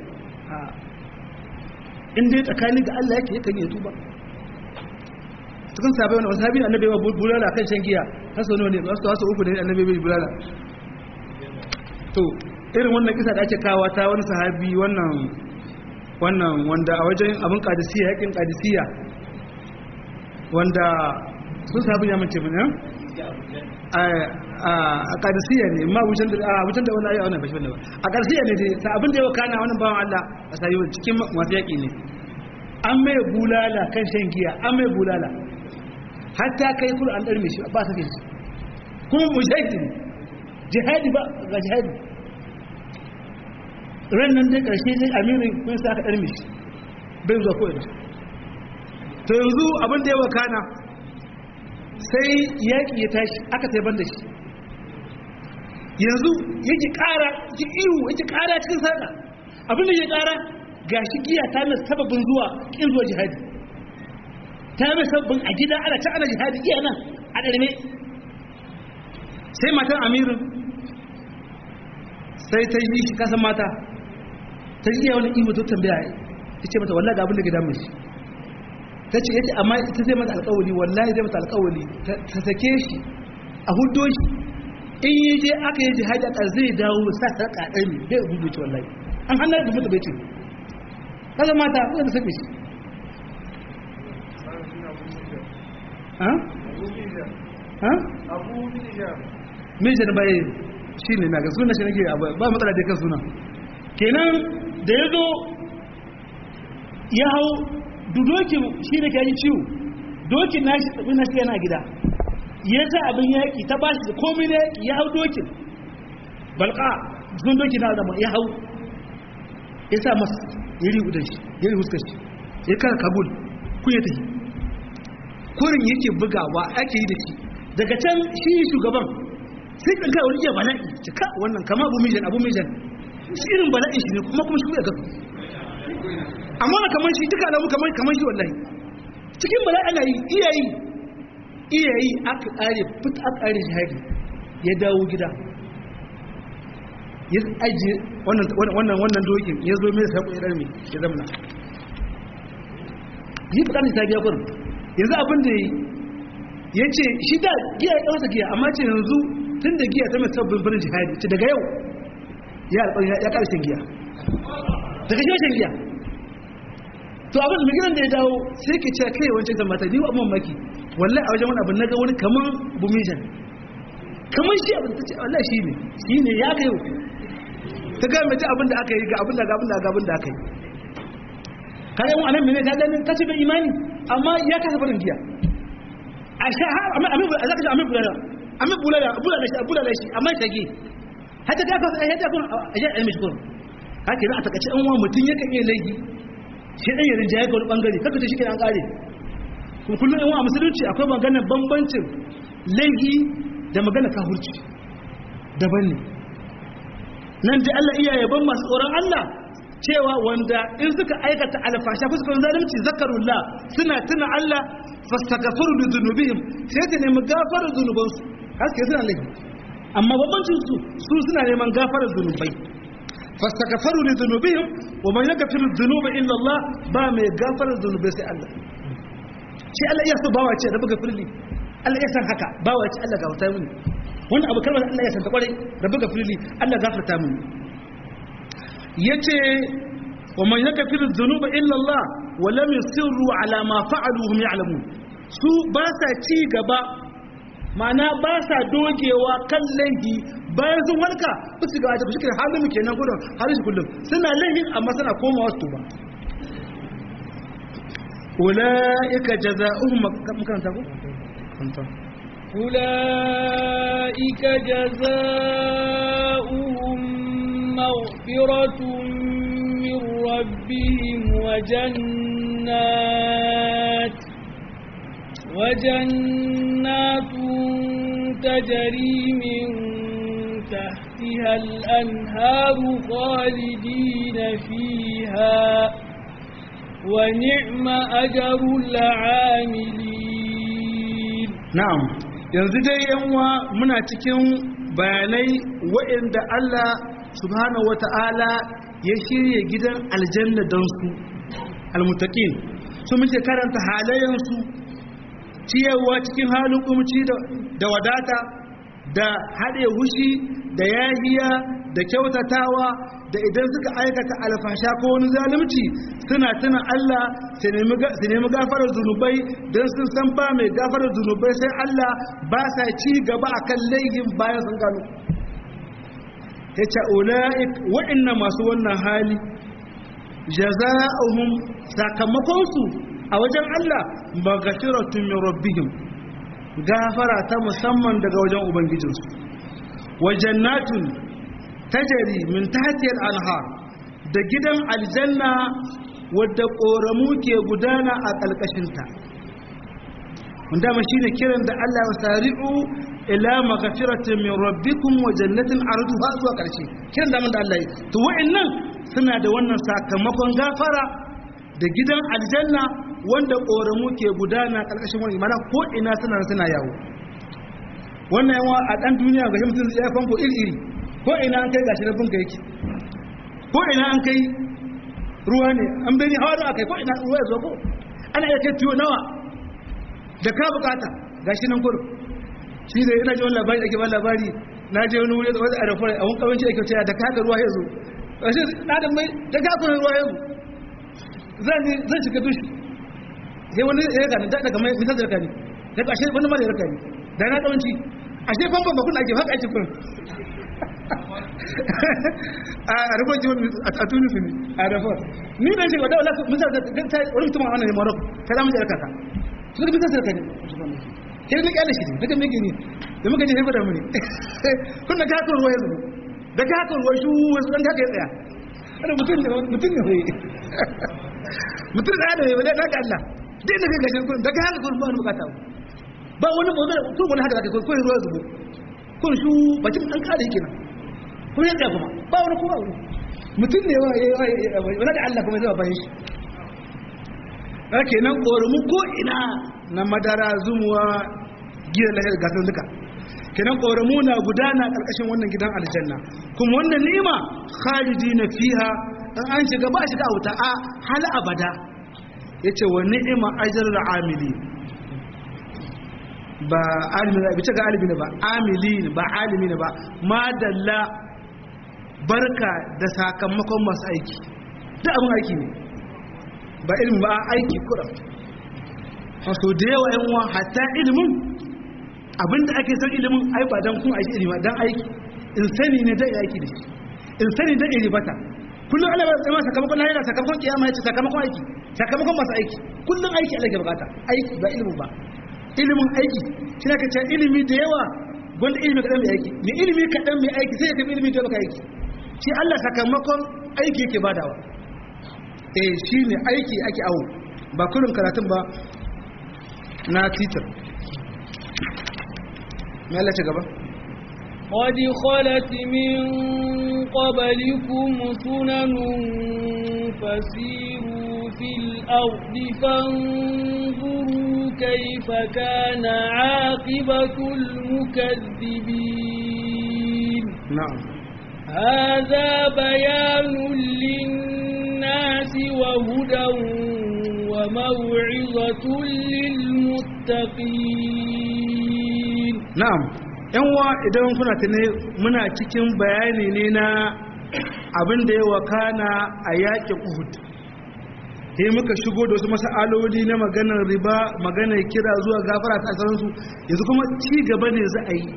[SPEAKER 1] in dai tsakani ga Allah yake yakan yi tuba cikin sabai wani wasabi annabi wa bulala kan shan giya haso ne wasu wasu uku da annabi bai bulala to irin wannan kisa da ake kawo ta wani sahabi wannan wannan wanda a wajen abin kadisiya yakin kadisiya wanda sun sahabi ya mace mana a kadisiya ne ma wucin da wucin da wani ayi wannan bashi wannan a kadisiya ne dai sa abin da yau kana wannan bawan Allah a sayi cikin masu yaki ne an mai bulala kan shan giya an mai bulala hatta kai kula an darme shi ba sake shi kuma mujahidi ne jihadi ba ga jihadi ran nan dai karshe dai amirin kun sa aka darme shi bai zuwa ko ina to yanzu abin da ya wakana sai yaƙi ya tashi aka taiban da shi yanzu yake ƙara yake ihu yake ƙara cikin sarƙa abin da ya ƙara ga shi giya ta mai sababin zuwa ƙin zuwa jihadi ta mai sababin a gida ana ta ana jihadi iya nan a ɗarme sai matan amirin sai ta yi shi kasan mata ta yi iya wani ihu ta tambaya ya ce mata wallaga abin da gida mai shi ta ce yace amma ita zai mata alƙawari wallahi zai mata alƙawari ta sake shi a hudo shi in yi je aka yi jihadi a zai dawo sa ta ƙaƙar ne zai gudu ce wallahi an hannun da mutu bai ce kaga mata ko da sake shi ha ha mijin bai shi ne na ga suna shi nake ba matsala da kan suna kenan da ya zo ya hau dokin shi da ke yi ciwo dokin nashi tsabin nashi yana gida ya sa abin yaƙi ta ba shi da komai na yaƙi ya hau dokin balka sun dokin na zama ya hau ya sa masu yari udan shi yari huskar shi ya kara kabul ku ya tafi kurin yake bugawa ake yi da shi daga can shi shugaban sai kan kai wani iya bala'i cika wannan kama abu mijan abu mijan shi irin bala'in shi ne kuma kuma shi ya gasu amma na kamar shi duka alamu kamar kamar shi wallahi cikin bala ana yi iyayi iyayi aka kare fit aka kare jihadi ya dawo gida ya aje wannan wannan wannan dokin ya zo mai sako idan mai ya zamana yi fadani ta biya kurin yanzu abin da ya ce shi da giya ya kawasa giya amma ce yanzu tun da giya ta mai sabbin birnin jihadi ce daga yau ya alƙarin ya ƙarshen giya daga shi shan giya to abin da gidan da ya dawo sai ke cewa kai wancan kan mata ni wa amman maki wallahi a wajen wani abin naga wani kaman bumijan kaman shi abin tace wallahi shi ne shi ne ya kai ta ga mace abin da aka yi ga abin da ga abin da ga abin da aka yi kare mu anan mene ta ganin kace bai imani amma ya kasa barin giya a sha har amma amma zaka ji amma bulala amma bulala bulala shi bulala shi amma shage hata ta ka hata kun a ji ilmi shukuru haka ne a takace an wa mutun yakan iya laifi shi ɗan yarin jaye ga wani ɓangare kaka ta shi ke an ƙare kuma kullum yan wa musulunci akwai maganar bambancin laifi da magana kahurci daban ne nan da Allah iya yaban masu tsoron Allah cewa wanda in suka aikata alfasha ko suka yi zalunci zakarullah suna tuna Allah fastaghfiru li dhunubihim sai ta nemi gafarar zunubansu haske suna laifi amma bambancin su su suna neman gafarar zunubai فاستغفروا لذنوبهم ومن يغفر الذنوب الا الله با mai gafarar zunubai sai Allah shi Allah iya so bawa ce da buga firli Allah ya san haka bawa ce Allah gafarta mini wannan abu kalmar Allah ya san ta kware da buga firli Allah gafarta mini yace ومن يغفر الذنوب الا الله ولم يصروا على ما فعلوا هم يعلمون su ba sa ci gaba ma'ana ba sa dogewa kan laifi bayan sun walka ba su gaba da shi halin mu kenan gudun halin kullum suna laifin amma suna komawa su tuba ulaika jazaohum makaranta ko kanta
[SPEAKER 2] أولئك جزاؤهم مغفرة من ربهم وجنات وجنات تجري من تحت تحتها الأنهار خالدين فيها ونعم أجر العاملين
[SPEAKER 1] na'am yanzu dai yanwa muna cikin bayanai waɗanda Allah subhanahu wata'ala ya shirya gidan aljanna don su almutaqin su muke karanta halayensu ciyarwa cikin halin kumci da wadata da haɗe hushi da yahiya da kyautatawa da idan suka aikata alfasha ko wani zalunci suna tuna Allah su nemi gafarar zunubai don sun san ba mai gafarar zunubai sai Allah ba sa ci gaba a kan laihin bayan sun gano ya ce ula'ik waɗanda masu wannan hali jaza'uhum sakamakonsu a wajen Allah magafiratun min rabbihim gafara ta musamman daga wajen ubangijinsu wa jannatun tajari min tahtiyal anhar da gidan aljanna wadda koramu ke gudana a kalkashinta wanda ma shine kiran da Allah ya sari'u ila maghfiratin min rabbikum wa jannatin arduha zuwa karshe kiran da mun da Allah to wa'annan suna da wannan sakamakon gafara da gidan aljanna wanda koramu ke gudana kalkashin wani mana ko ina suna suna yawo wannan yawa a dan duniya ga mutum ya fanko iri iri ko ina an kai gashi na bunka yake ko ina an kai ruwa ne an bani hawa da kai ko ina ruwa ya zo ko ana iya kai tiyo nawa da ka bukata gashi nan kudu shi da ina ji wani labari da ke ba labari na je wani wuri wani arafar a wani kawanci ake cewa da ka ga ruwa ya zo gashi na da mai da ka kuna ruwa ya zo zan zan shiga dushi sai wani ya gani da daga mai misal da kani da ashe wani ma da ya kani da na kawanci ashe famfon ba kuna ake haka ake kun a rufon jiwon a tunufi ne a rufon ni dan shi wadda wala misal da ta wani mutum a wannan marok ta zama da kaka su da misal da kani sai ni kyale shi ne daga mai gini da muka je haifa da muni kun da kakon ruwa ya zubo da kakon ruwa shi wasu dan kaka ya tsaya wani mutum ne mutum ne hoyi mutum da ya da ya da Allah dai da kai gashin kun da kaka kun ba wani bukata ba wani motsa ko wani haka zaka ko ruwa zubo kun shu bakin an kare kenan ko ya tsaya kuma ba wani kuma wani mutum ne wa wani da Allah kuma zai bayan shi ake nan ƙorumu ko ina na madara zumuwa giyar lahir gasar duka kenan ƙorumu na gudana ƙarƙashin wannan gidan aljanna kuma wannan ni'ima khalidi na fiha in an shiga ba shiga wuta a hal abada yace wa ni'ima ajrul amili ba alimi ne bice ga alimi ne ba amili ne ba alimi ne ba madalla barka da sakamakon masu aiki duk abin aiki ne ba ilimin ba aiki kura wasu da yawa yan uwa hatta ilimin abinda ake son ilimin ai ba dan kun aiki ilimi dan aiki in sani ne da aiki da shi in sani da iri bata kullum Allah ya tsama sakamakon lahira sakamakon kiyama yace sakamakon aiki sakamakon masu aiki kullum aiki Allah ke bukata aiki ba ilimin ba ilimin aiki shi ne ka ce ilimi da yawa gwanda ilimi kaɗan mai aiki mai ilimi kaɗan mai aiki sai ya tafi ilimi da baka aiki shi Allah sakamakon aiki yake badawa eh shi ne aiki ake awo ba kurin karatun ba na titar mai Allah ce gaba
[SPEAKER 2] قد خلت من قبلكم سنن فسيروا في الأرض فانظروا كيف كان عاقبة المكذبين
[SPEAKER 1] na'am
[SPEAKER 2] هذا بيان للناس وهدى وموعظة للمتقين
[SPEAKER 1] na'am yan wa idan kuna tune muna cikin bayani ne na abin da ya wakana a yakin Uhud sai muka shigo da wasu mas'aloli na maganar riba maganar kira zuwa gafara ta sauransu yanzu kuma ci gaba ne za a yi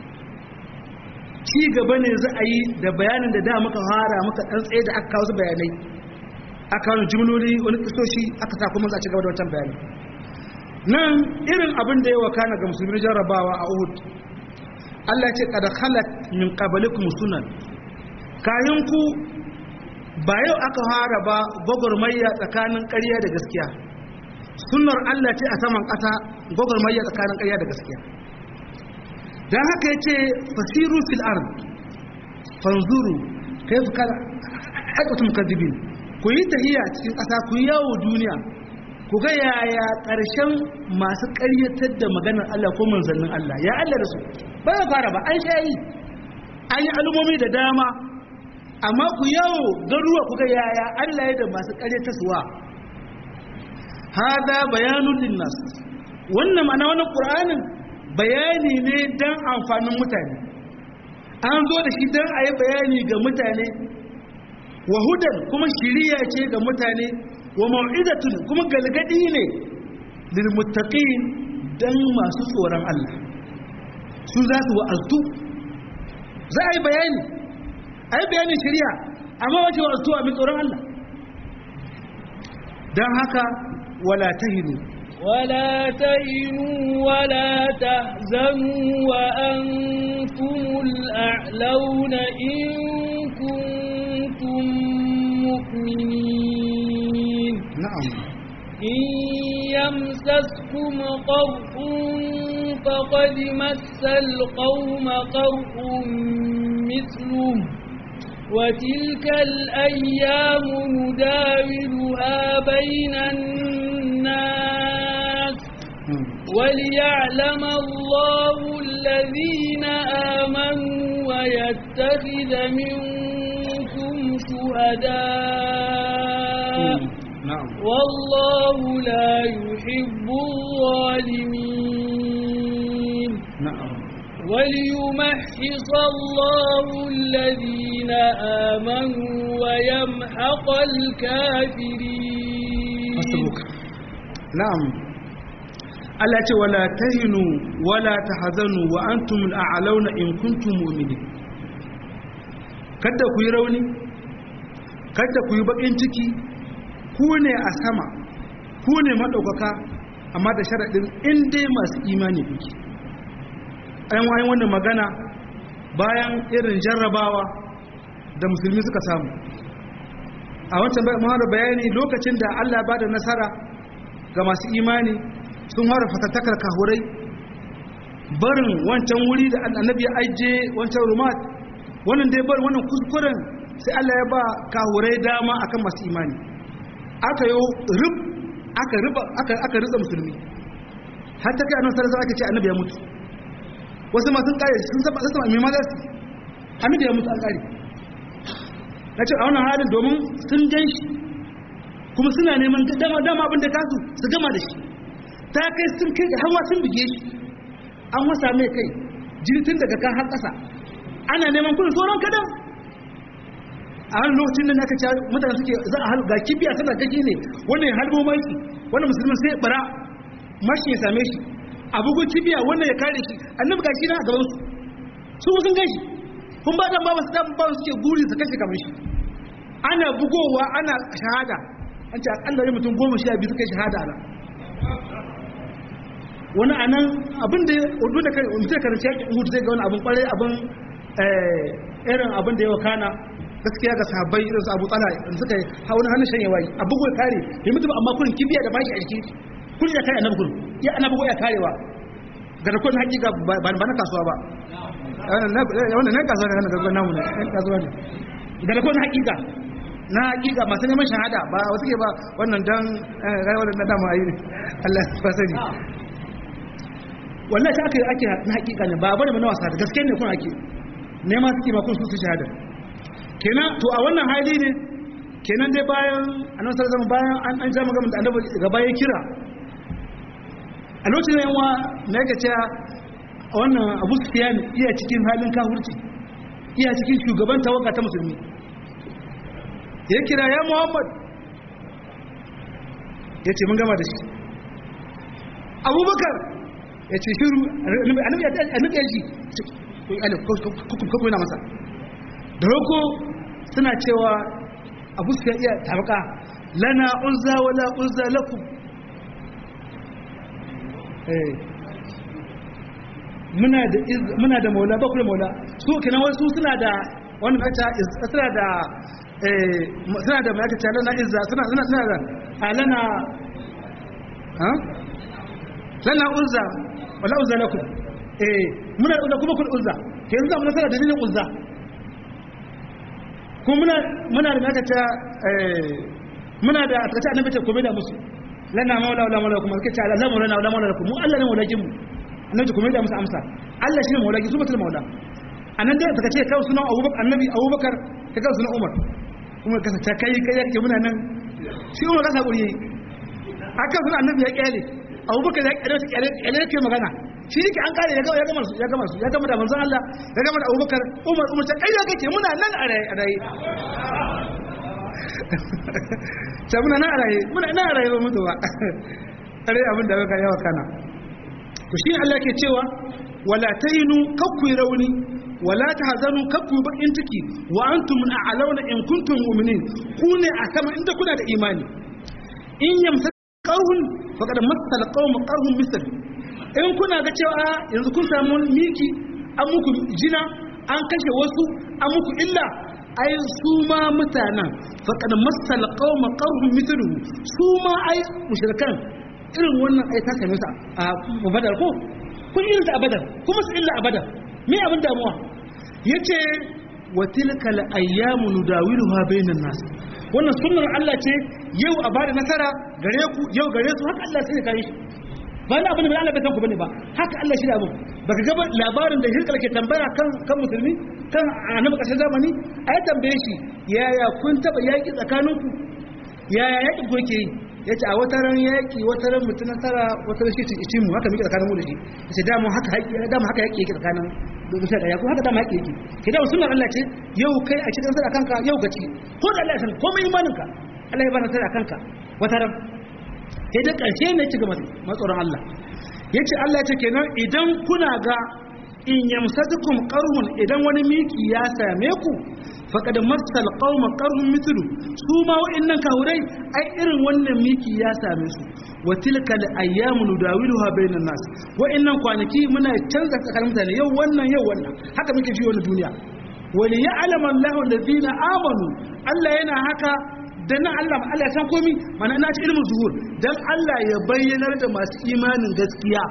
[SPEAKER 1] ci gaba ne za a yi da bayanin da da muka fara muka dan tsaye da aka kawo su bayanai aka kawo jimloli wani kisoshi aka sa kuma za a ci gaba da wancan bayani nan irin abin da ya wakana ga musulmi jarrabawa a Uhud Allah ya ce kada khalat min qablikum sunan kayan ku ba yau aka fara ba gwagwarmayya tsakanin ƙarya da gaskiya sunnar Allah ce a saman ƙasa gwagwarmayya tsakanin ƙarya da gaskiya don haka ya ce fasiru fil ard fanzuru kayfa kana aqatum kadibin ku yi tahiya cikin ƙasa ku yi yawo duniya ku ga yaya ƙarshen masu ƙaryatar da maganar Allah ko manzannin Allah ya Allah da su ba ya fara ba an sha yi an yi al'ummomi da dama amma ku yawo garuwa ku ga yaya Allah ya da masu ƙaryatarsuwa hada bayanun linnas wannan ma'ana wannan qur'anin bayani ne dan amfanin mutane an zo da shi dan ayi bayani ga mutane wa hudan kuma shiriya ce ga mutane wa mau'izatun kuma galgadi ne lil muttaqin dan masu tsoron Allah su za su wa'azu za a yi bayani a yi bayanin shiriya amma wace wa'azu a mai tsoron Allah don haka wala tahinu
[SPEAKER 2] ولا تهنوا ولا تحزنوا وأنتم الأعلون إن كنتم مؤمنين
[SPEAKER 1] na'am
[SPEAKER 2] إن يمسسكم قرح فقد مس القوم قرح مثله وتلك الأيام نداولها بين الناس وليعلم الله الذين آمنوا ويتخذ منكم شهداء
[SPEAKER 1] na'am
[SPEAKER 2] والله لا يحب الظالمين
[SPEAKER 1] na'am
[SPEAKER 2] وليمحص الله الذين آمنوا ويمحق الكافرين
[SPEAKER 1] hasbuka na'am Allah ce wala tahinu wala tahzanu wa antum al'auna in kuntum mu'minin kada ku yi rauni kada ku yi bakin ciki ku ne a sama ku ne madaukaka amma da sharadin in dai masu imani kuke ayan wayan wannan magana bayan irin jarrabawa da musulmi suka samu a wancan mahara bayani lokacin da Allah ba da nasara ga masu imani sun hara fatattakar kahurai barin wancan wuri da annabi ya aije wancan rumat wannan dai bar wannan kuskuren sai Allah ya ba kahurai dama akan masu imani aka yi rub aka riba aka aka ritsa musulmi har ta kai annabi sallallahu alaihi aka ce annabi ya mutu wasu ma sun kare sun saba sun me ma za su annabi ya mutu an kare na ce a wannan halin domin sun gan shi kuma suna neman dama dama abin da kasu su gama da shi ta kai sun kai ga hawa sun buge shi an wasa mai kai jini tun daga kan har ƙasa ana neman kudin sauran kadan a wani lokacin da aka ce mutane suke za a halga kibiya suna gaji ne wannan ya halbo maki wannan musulmin sai bara mashi ya same shi a bugun kibiya wannan ya kare shi annabi ga shi na a gaban su su sun gashi kun ba dan ba su dan ba suke guri su kashe kamar shi ana bugowa ana shahada an ce akalla ne mutum goma sha biyu suka yi shahada nan wani anan abin da urdu da kai mutum karanci yakin uhud zai ga wani abin kwarai abin irin abin da ya wakana gaskiya ga sahabbai irin su abu tsala in suka yi hawan hannun shanye wayi a bugu ya kare ya mutu amma kurin kibiya da bashi a jiki kun ya kare annabi kurin ya ana bugu ya karewa ga da kun hakika ba na kasuwa ba wannan nan kasuwa ne nan namu ne nan kasuwa ne ga da kun hakika na hakika masu neman shahada ba wasu ke ba wannan dan rayuwar na dama ayi ne Allah ya sani wallahi ake ake na hakika ne ba bane ba na wasa da gaske ne kun ake nema suke ma kun su su shahada kenan to a wannan hali ne kenan dai bayan annabi sallallahu alaihi bayan an an jama gaban da annabi gaba ya kira a lokacin yan wa na yake cewa wannan Abu Sufyan iya cikin halin kafirci iya cikin shugaban tawaga ta musulmi ya kira ya Muhammad ya ce mun gama da shi Abubakar ya ce shiru annabi annabi ya ji ko alif ko ko na masa da roko suna cewa abu su iya tabaka lana uzza wala uzza lakum eh muna da muna da maula ba ku da maula su kenan wasu suna da wannan kace suna da eh suna da mai kace lana izza suna suna suna da alana ha lana uzza wala uzza lakum eh muna da uzza kuma kun uzza ke yanzu mun nasara dalilin uzza kuma muna muna da naka ta muna da a tsakace annabi ta kome da musu lana maula wala maula kuma kace Allah maula wala maula kuma mu Allah ne maulakin mu annabi ta kome da musu amsa Allah shine maulaki su mutul maula anan da tsakace kai sunan Abubakar annabi Abubakar ta kai sunan Umar kuma kasa ta kai kai yake muna nan shi Umar kasa guri yayi aka sunan annabi ya kyale Abubakar ya kyale shi kyale kyale yake magana shi yake an kare ya gama ya gama su ya gama su ya gama da manzon Allah ya gama da Abubakar Umar Umar ta kai kake muna nan a rai a rai ta muna nan a raye muna nan a raye ba mutu ba kare abin da baka yawa kana to shi Allah ke cewa wala tayinu kakku rauni wala tahzanu kakku bakin ciki wa antum a'launa in kuntum mu'minin ku ne a sama inda kuna da imani in yamsa qawhun faqad masal qawm qarhum misal in kuna ga cewa yanzu kun samu miki an muku jina an kashe wasu an muku illa ai su ma mutanen faƙad masal qauma qarhum mithluhu su ma ai mushrikan irin wannan ai ta same su a badar ko kun irin ta a badar kuma su illa a badar me abin damuwa yace wa tilka al ayyamu nudawiluha bainan nas wannan sunnar Allah ce yau a bada nasara gare ku yau gare su haka Allah sai ya kai shi ba na abin da Allah bai san ku bane ba haka Allah shi da abin baka ga labarin da hirkal ke tambaya kan kan musulmi kan annabi kasar zamani ai tambaye shi yaya kun taba yaki tsakaninku yaya yaki ku yake yi yace a wata ran yaki wata ran mutun nasara wata ran shi ci mu haka muke tsakanin mu da shi yace da mu haka haƙi da mu haka yake yake tsakanin musa da yaku haka da mu haƙi yake ke da sunnar Allah ce yau kai a cikin nasara kanka yau gaci ko da Allah ya san komai imaninka Allah ya ba nasara kanka wata ran sai da ƙarshe ne ci gaba matsoron Allah ya ce Allah ya ce kenan idan kuna ga in yamsatukum qarhun idan wani miki ya same ku faqad masal qauma qarhun mithlu su ma wa'annan kahurai ai irin wannan miki ya same su wa tilka al-ayyamu nudawiluha bainan nas wa'annan kwanaki muna canza tsakanin mutane yau wannan yau wannan haka muke ji wannan duniya wa li ya'lamu Allahu alladhina amanu Allah yana haka dan nan Allah Allah ya san komi mana ina ci ilmin zuhur dan Allah ya bayyanar da masu imanin gaskiya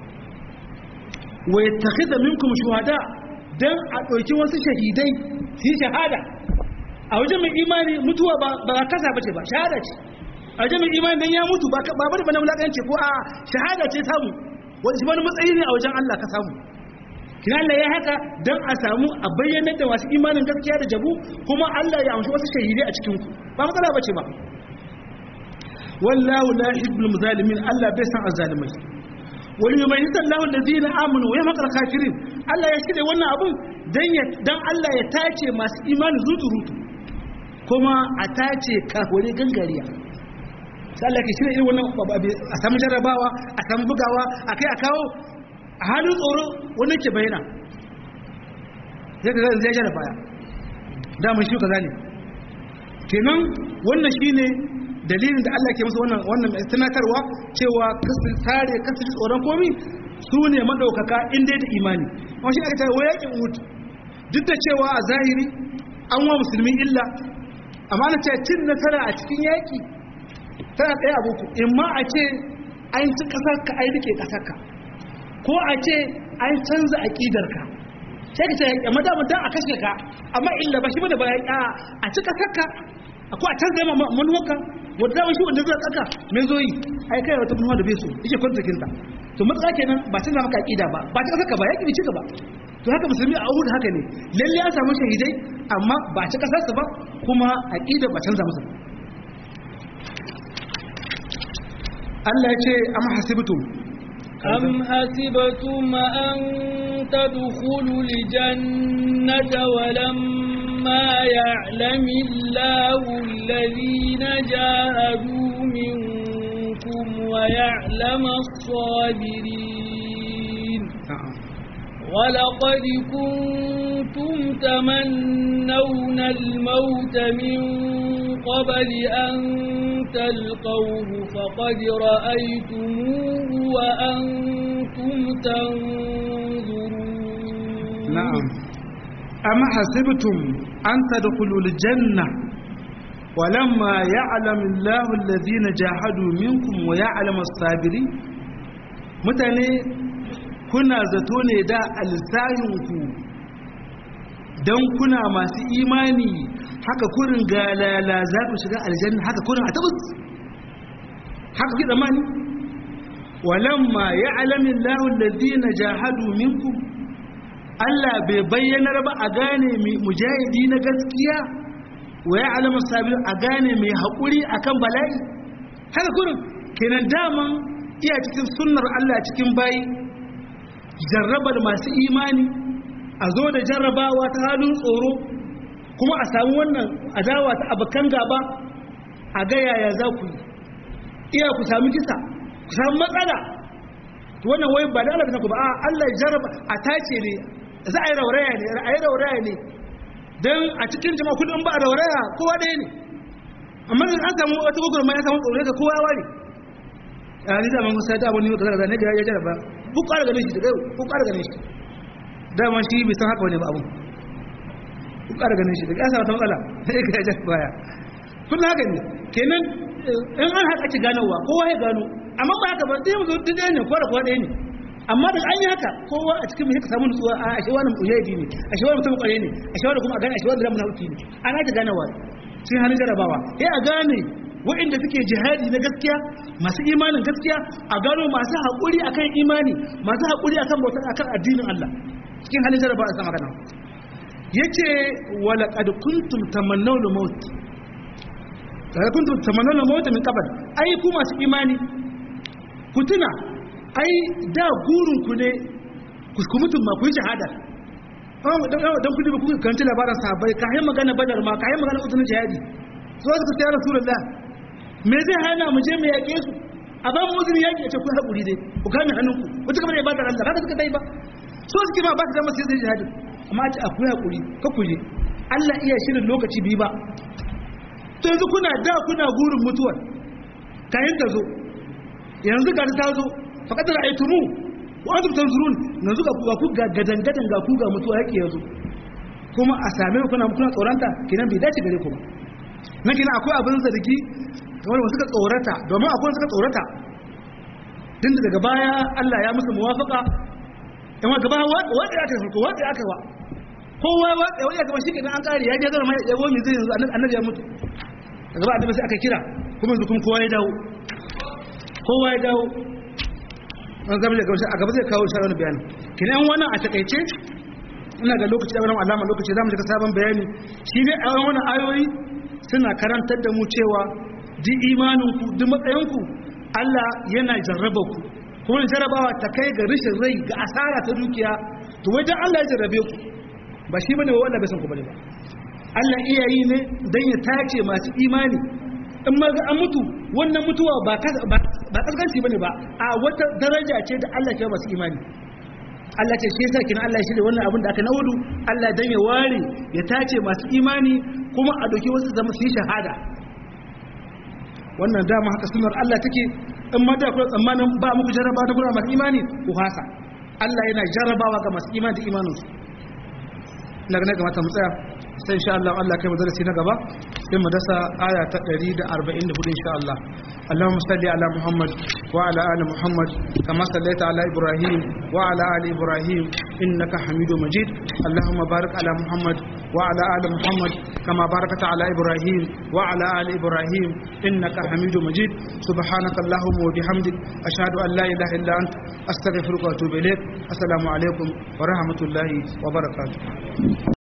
[SPEAKER 1] wa yattakhidha minkum shuhada dan a dauki wasu shahidai su shahada a wajen mai imani mutuwa ba ba kasa bace ba shahada ce a wajen mai imani dan ya mutu ba ba bane bane mulakanci ko a shahada ce samu wani wani matsayi ne a wajen Allah ka samu kina Allah ya haka dan a samu a bayyanar da masu imanin gaskiya da jabu kuma Allah ya amshi wasu shahidai a cikin ku ba matsala bace ba wallahu la yuhibbul muzalimin Allah bai san azzalimai wal yumayyizu Allahu allazina amanu wa yamqal kafirin Allah ya shirye wannan abun dan ya dan Allah ya tace masu imani zuturutu kuma a tace kafire gangariya sai Allah ke shirye irin wannan a samu jarrabawa a samu bugawa akai a kawo a halin tsoro wannan ke bayyana zai ga zai jara baya damar shi kaza ne kenan wannan shine dalilin da Allah ke masa wannan wannan tunatarwa cewa kasu tare kasu ji tsoron komi su ne madaukaka inda da imani amma shi aka ce wa yakin uhud duk da cewa a zahiri an wa musulmi illa amma na ce cin nasara a cikin yaki tana ɗaya abu in ma a ce an ci ƙasar ka ai rike ƙasar ka ko a ce an canza aƙidarka sai ka ce amma da mutum a kashe ka amma illa ba shi ba da ba a ci ƙasar ka ko a canza yamma manuwarka wadda dama shi wanda zai tsaka mai zo yi ai kai wata manuwa da bai so yake kwanta kinta to matsala kenan ba canza maka aƙida ba ba ta ƙasar ka ba yaƙi ci gaba to haka musulmi a uhud haka ne lalle ya samu shahidai amma ba ci ƙasarsa ba kuma aƙida ba canza musu Allah ya ce amma hasibtum
[SPEAKER 2] أم حسبتم أن تدخلوا الجنة ولما يعلم الله الذين جاهدوا منكم ويعلم الصابرين ولقد كنتم تمنون الموت من قبل أن تلقوه فقد رأيتموه وأنتم تنظرون
[SPEAKER 1] نعم أما حسبتم أن تدخلوا الجنة ولما يعلم الله الذين جاهدوا منكم ويعلم الصابرين mutane kuna zato ne da alsahinku don kuna masu imani haka kurin galala za ku shiga aljanna haka kurin a tabbas haka ki zamani walamma ya'lamu Allahu alladhina jahadu minkum Allah bai bayyanar ba a gane mujahidi na gaskiya wa ya'lamu sabir a gane mai haƙuri akan bala'i haka kurin kenan daman iya cikin sunnar Allah cikin bayi jarrabar masu imani a zo da jarrabawa ta halin tsoro kuma a samu wannan adawa ta abokan gaba a ga yaya za ku yi iya ku sami kisa ku sami matsala wannan wai ba da Allah ta ku ba a Allah jarraba a tace ne za a yi rauraya ne a yi rauraya ne don a cikin jama'a kudin ba a rauraya kowa ɗaya ne amma da an samu wata gwagwarma ya samu tsoro ga kowa ware a ni zaman musa ta abu ne ka zaga ne ga ya jarraba ku ƙara ganin shi daga ku ƙara ganin shi daman shi bai san haka wani ba abun ku ƙara ganin shi daga ya samu ta matsala sai ka ya jarraba ya kun haka ne kenan in an haka ci ganowa kowa ya gano amma ba haka ba sai mu zo duk ɗaya ne kowa da kowa ɗaya ne amma da an yi haka kowa a cikin mai samu nutsuwa a ashe wani mujahidi ne ashe wani mutum kware ne ashe wani kuma a gane ashe wani da munafiki ne ana ta gane wani sun hannun jarabawa sai a gane waɗanda suke jihadi na gaskiya masu imanin gaskiya a gano masu haƙuri akan imani masu haƙuri akan bautar akan addinin Allah cikin halin jarabawa a sama magana yace wala qad kuntum tamannawna maut kada kuntum tamannawna maut min qabl ai ku masu imani ku tuna ai da gurin ku ne ku mutum ma ku yi shahada don kudi ba kuka kanci labarin sahabbai ka yi magana badar ma ka yi magana uzunin jihadi su wasu kusa ya rasulullah me zai hana mu je mu yaƙe su a ba mu uzunin yaƙi a ce ku haƙuri dai ku kame hannunku ku ci gaba da ibadar Allah haka suka dai ba so suke ma ba su dama su yi jihadi amma a ce a ku haƙuri ka ku je Allah iya shirin lokaci biyu ba to yanzu kuna da kuna gurin mutuwar kayan ta zo yanzu ga ta zo faƙad ra'aytumu wa antum tanzurun yanzu ga ku ku gadan gadan ga ku ga mutuwa yake yanzu kuma a same ku kuna kuna tsoranta kinan bai dace gare ku ba na kina akwai abin zargi kamar wasu suka tsorata domin akwai suka tsorata din da daga baya Allah ya musu muwafaka in wa gaba wanda aka farko wanda aka wa kowa wanda wanda aka shi kenan an kare ya je zama mai yabo mi zai yanzu annabi ya mutu daga ba annabi sai aka kira kuma yanzu kuma kowa ya dawo kowa ya dawo an zama daga a gaba zai kawo sharar bayani kinan wannan a takaice ina ga lokaci da wannan alama lokaci zamu shiga sabon bayani shi ne a wannan ayoyi suna karantar da mu cewa di imanin ku duk matsayin ku Allah yana jarraba ku kuma jarrabawa ta kai ga rishin rai ga asara ta dukiya to wajen Allah ya jarrabe ku ba shi bane wanda bai san ku bane ba Allah iya yi ne dan ya tace masu imani in ma ga an mutu wannan mutuwa ba ba kaskanci bane ba a wata daraja ce da Allah ke masu imani Allah ce shi yasa kin Allah shi da wannan abin da aka naudu Allah dan ya ware ya tace masu imani kuma a doki wasu zama su yi shahada wannan dama haka sunar Allah take in ma da kuma tsammanin ba muku jarraba da kuma masu imani ku hasa Allah yana jarrabawa ga masu imani da imaninsu na ga kamata mu tsaya sai insha Allah Allah kai madarasi na gaba sai mu dasa aya ta 144 insha Allah Allahumma salli ala Muhammad wa ala ali Muhammad kama sallaita ala Ibrahim wa ala ali Ibrahim innaka Hamidum Majid Allahumma barik ala Muhammad wa ala ali Muhammad kama barakta ala Ibrahim wa ala ali Ibrahim innaka Hamidum Majid subhanaka Allahumma wa bihamdik ashhadu an la ilaha illa anta astaghfiruka wa atubu ilaik assalamu alaikum wa rahmatullahi wa barakatuh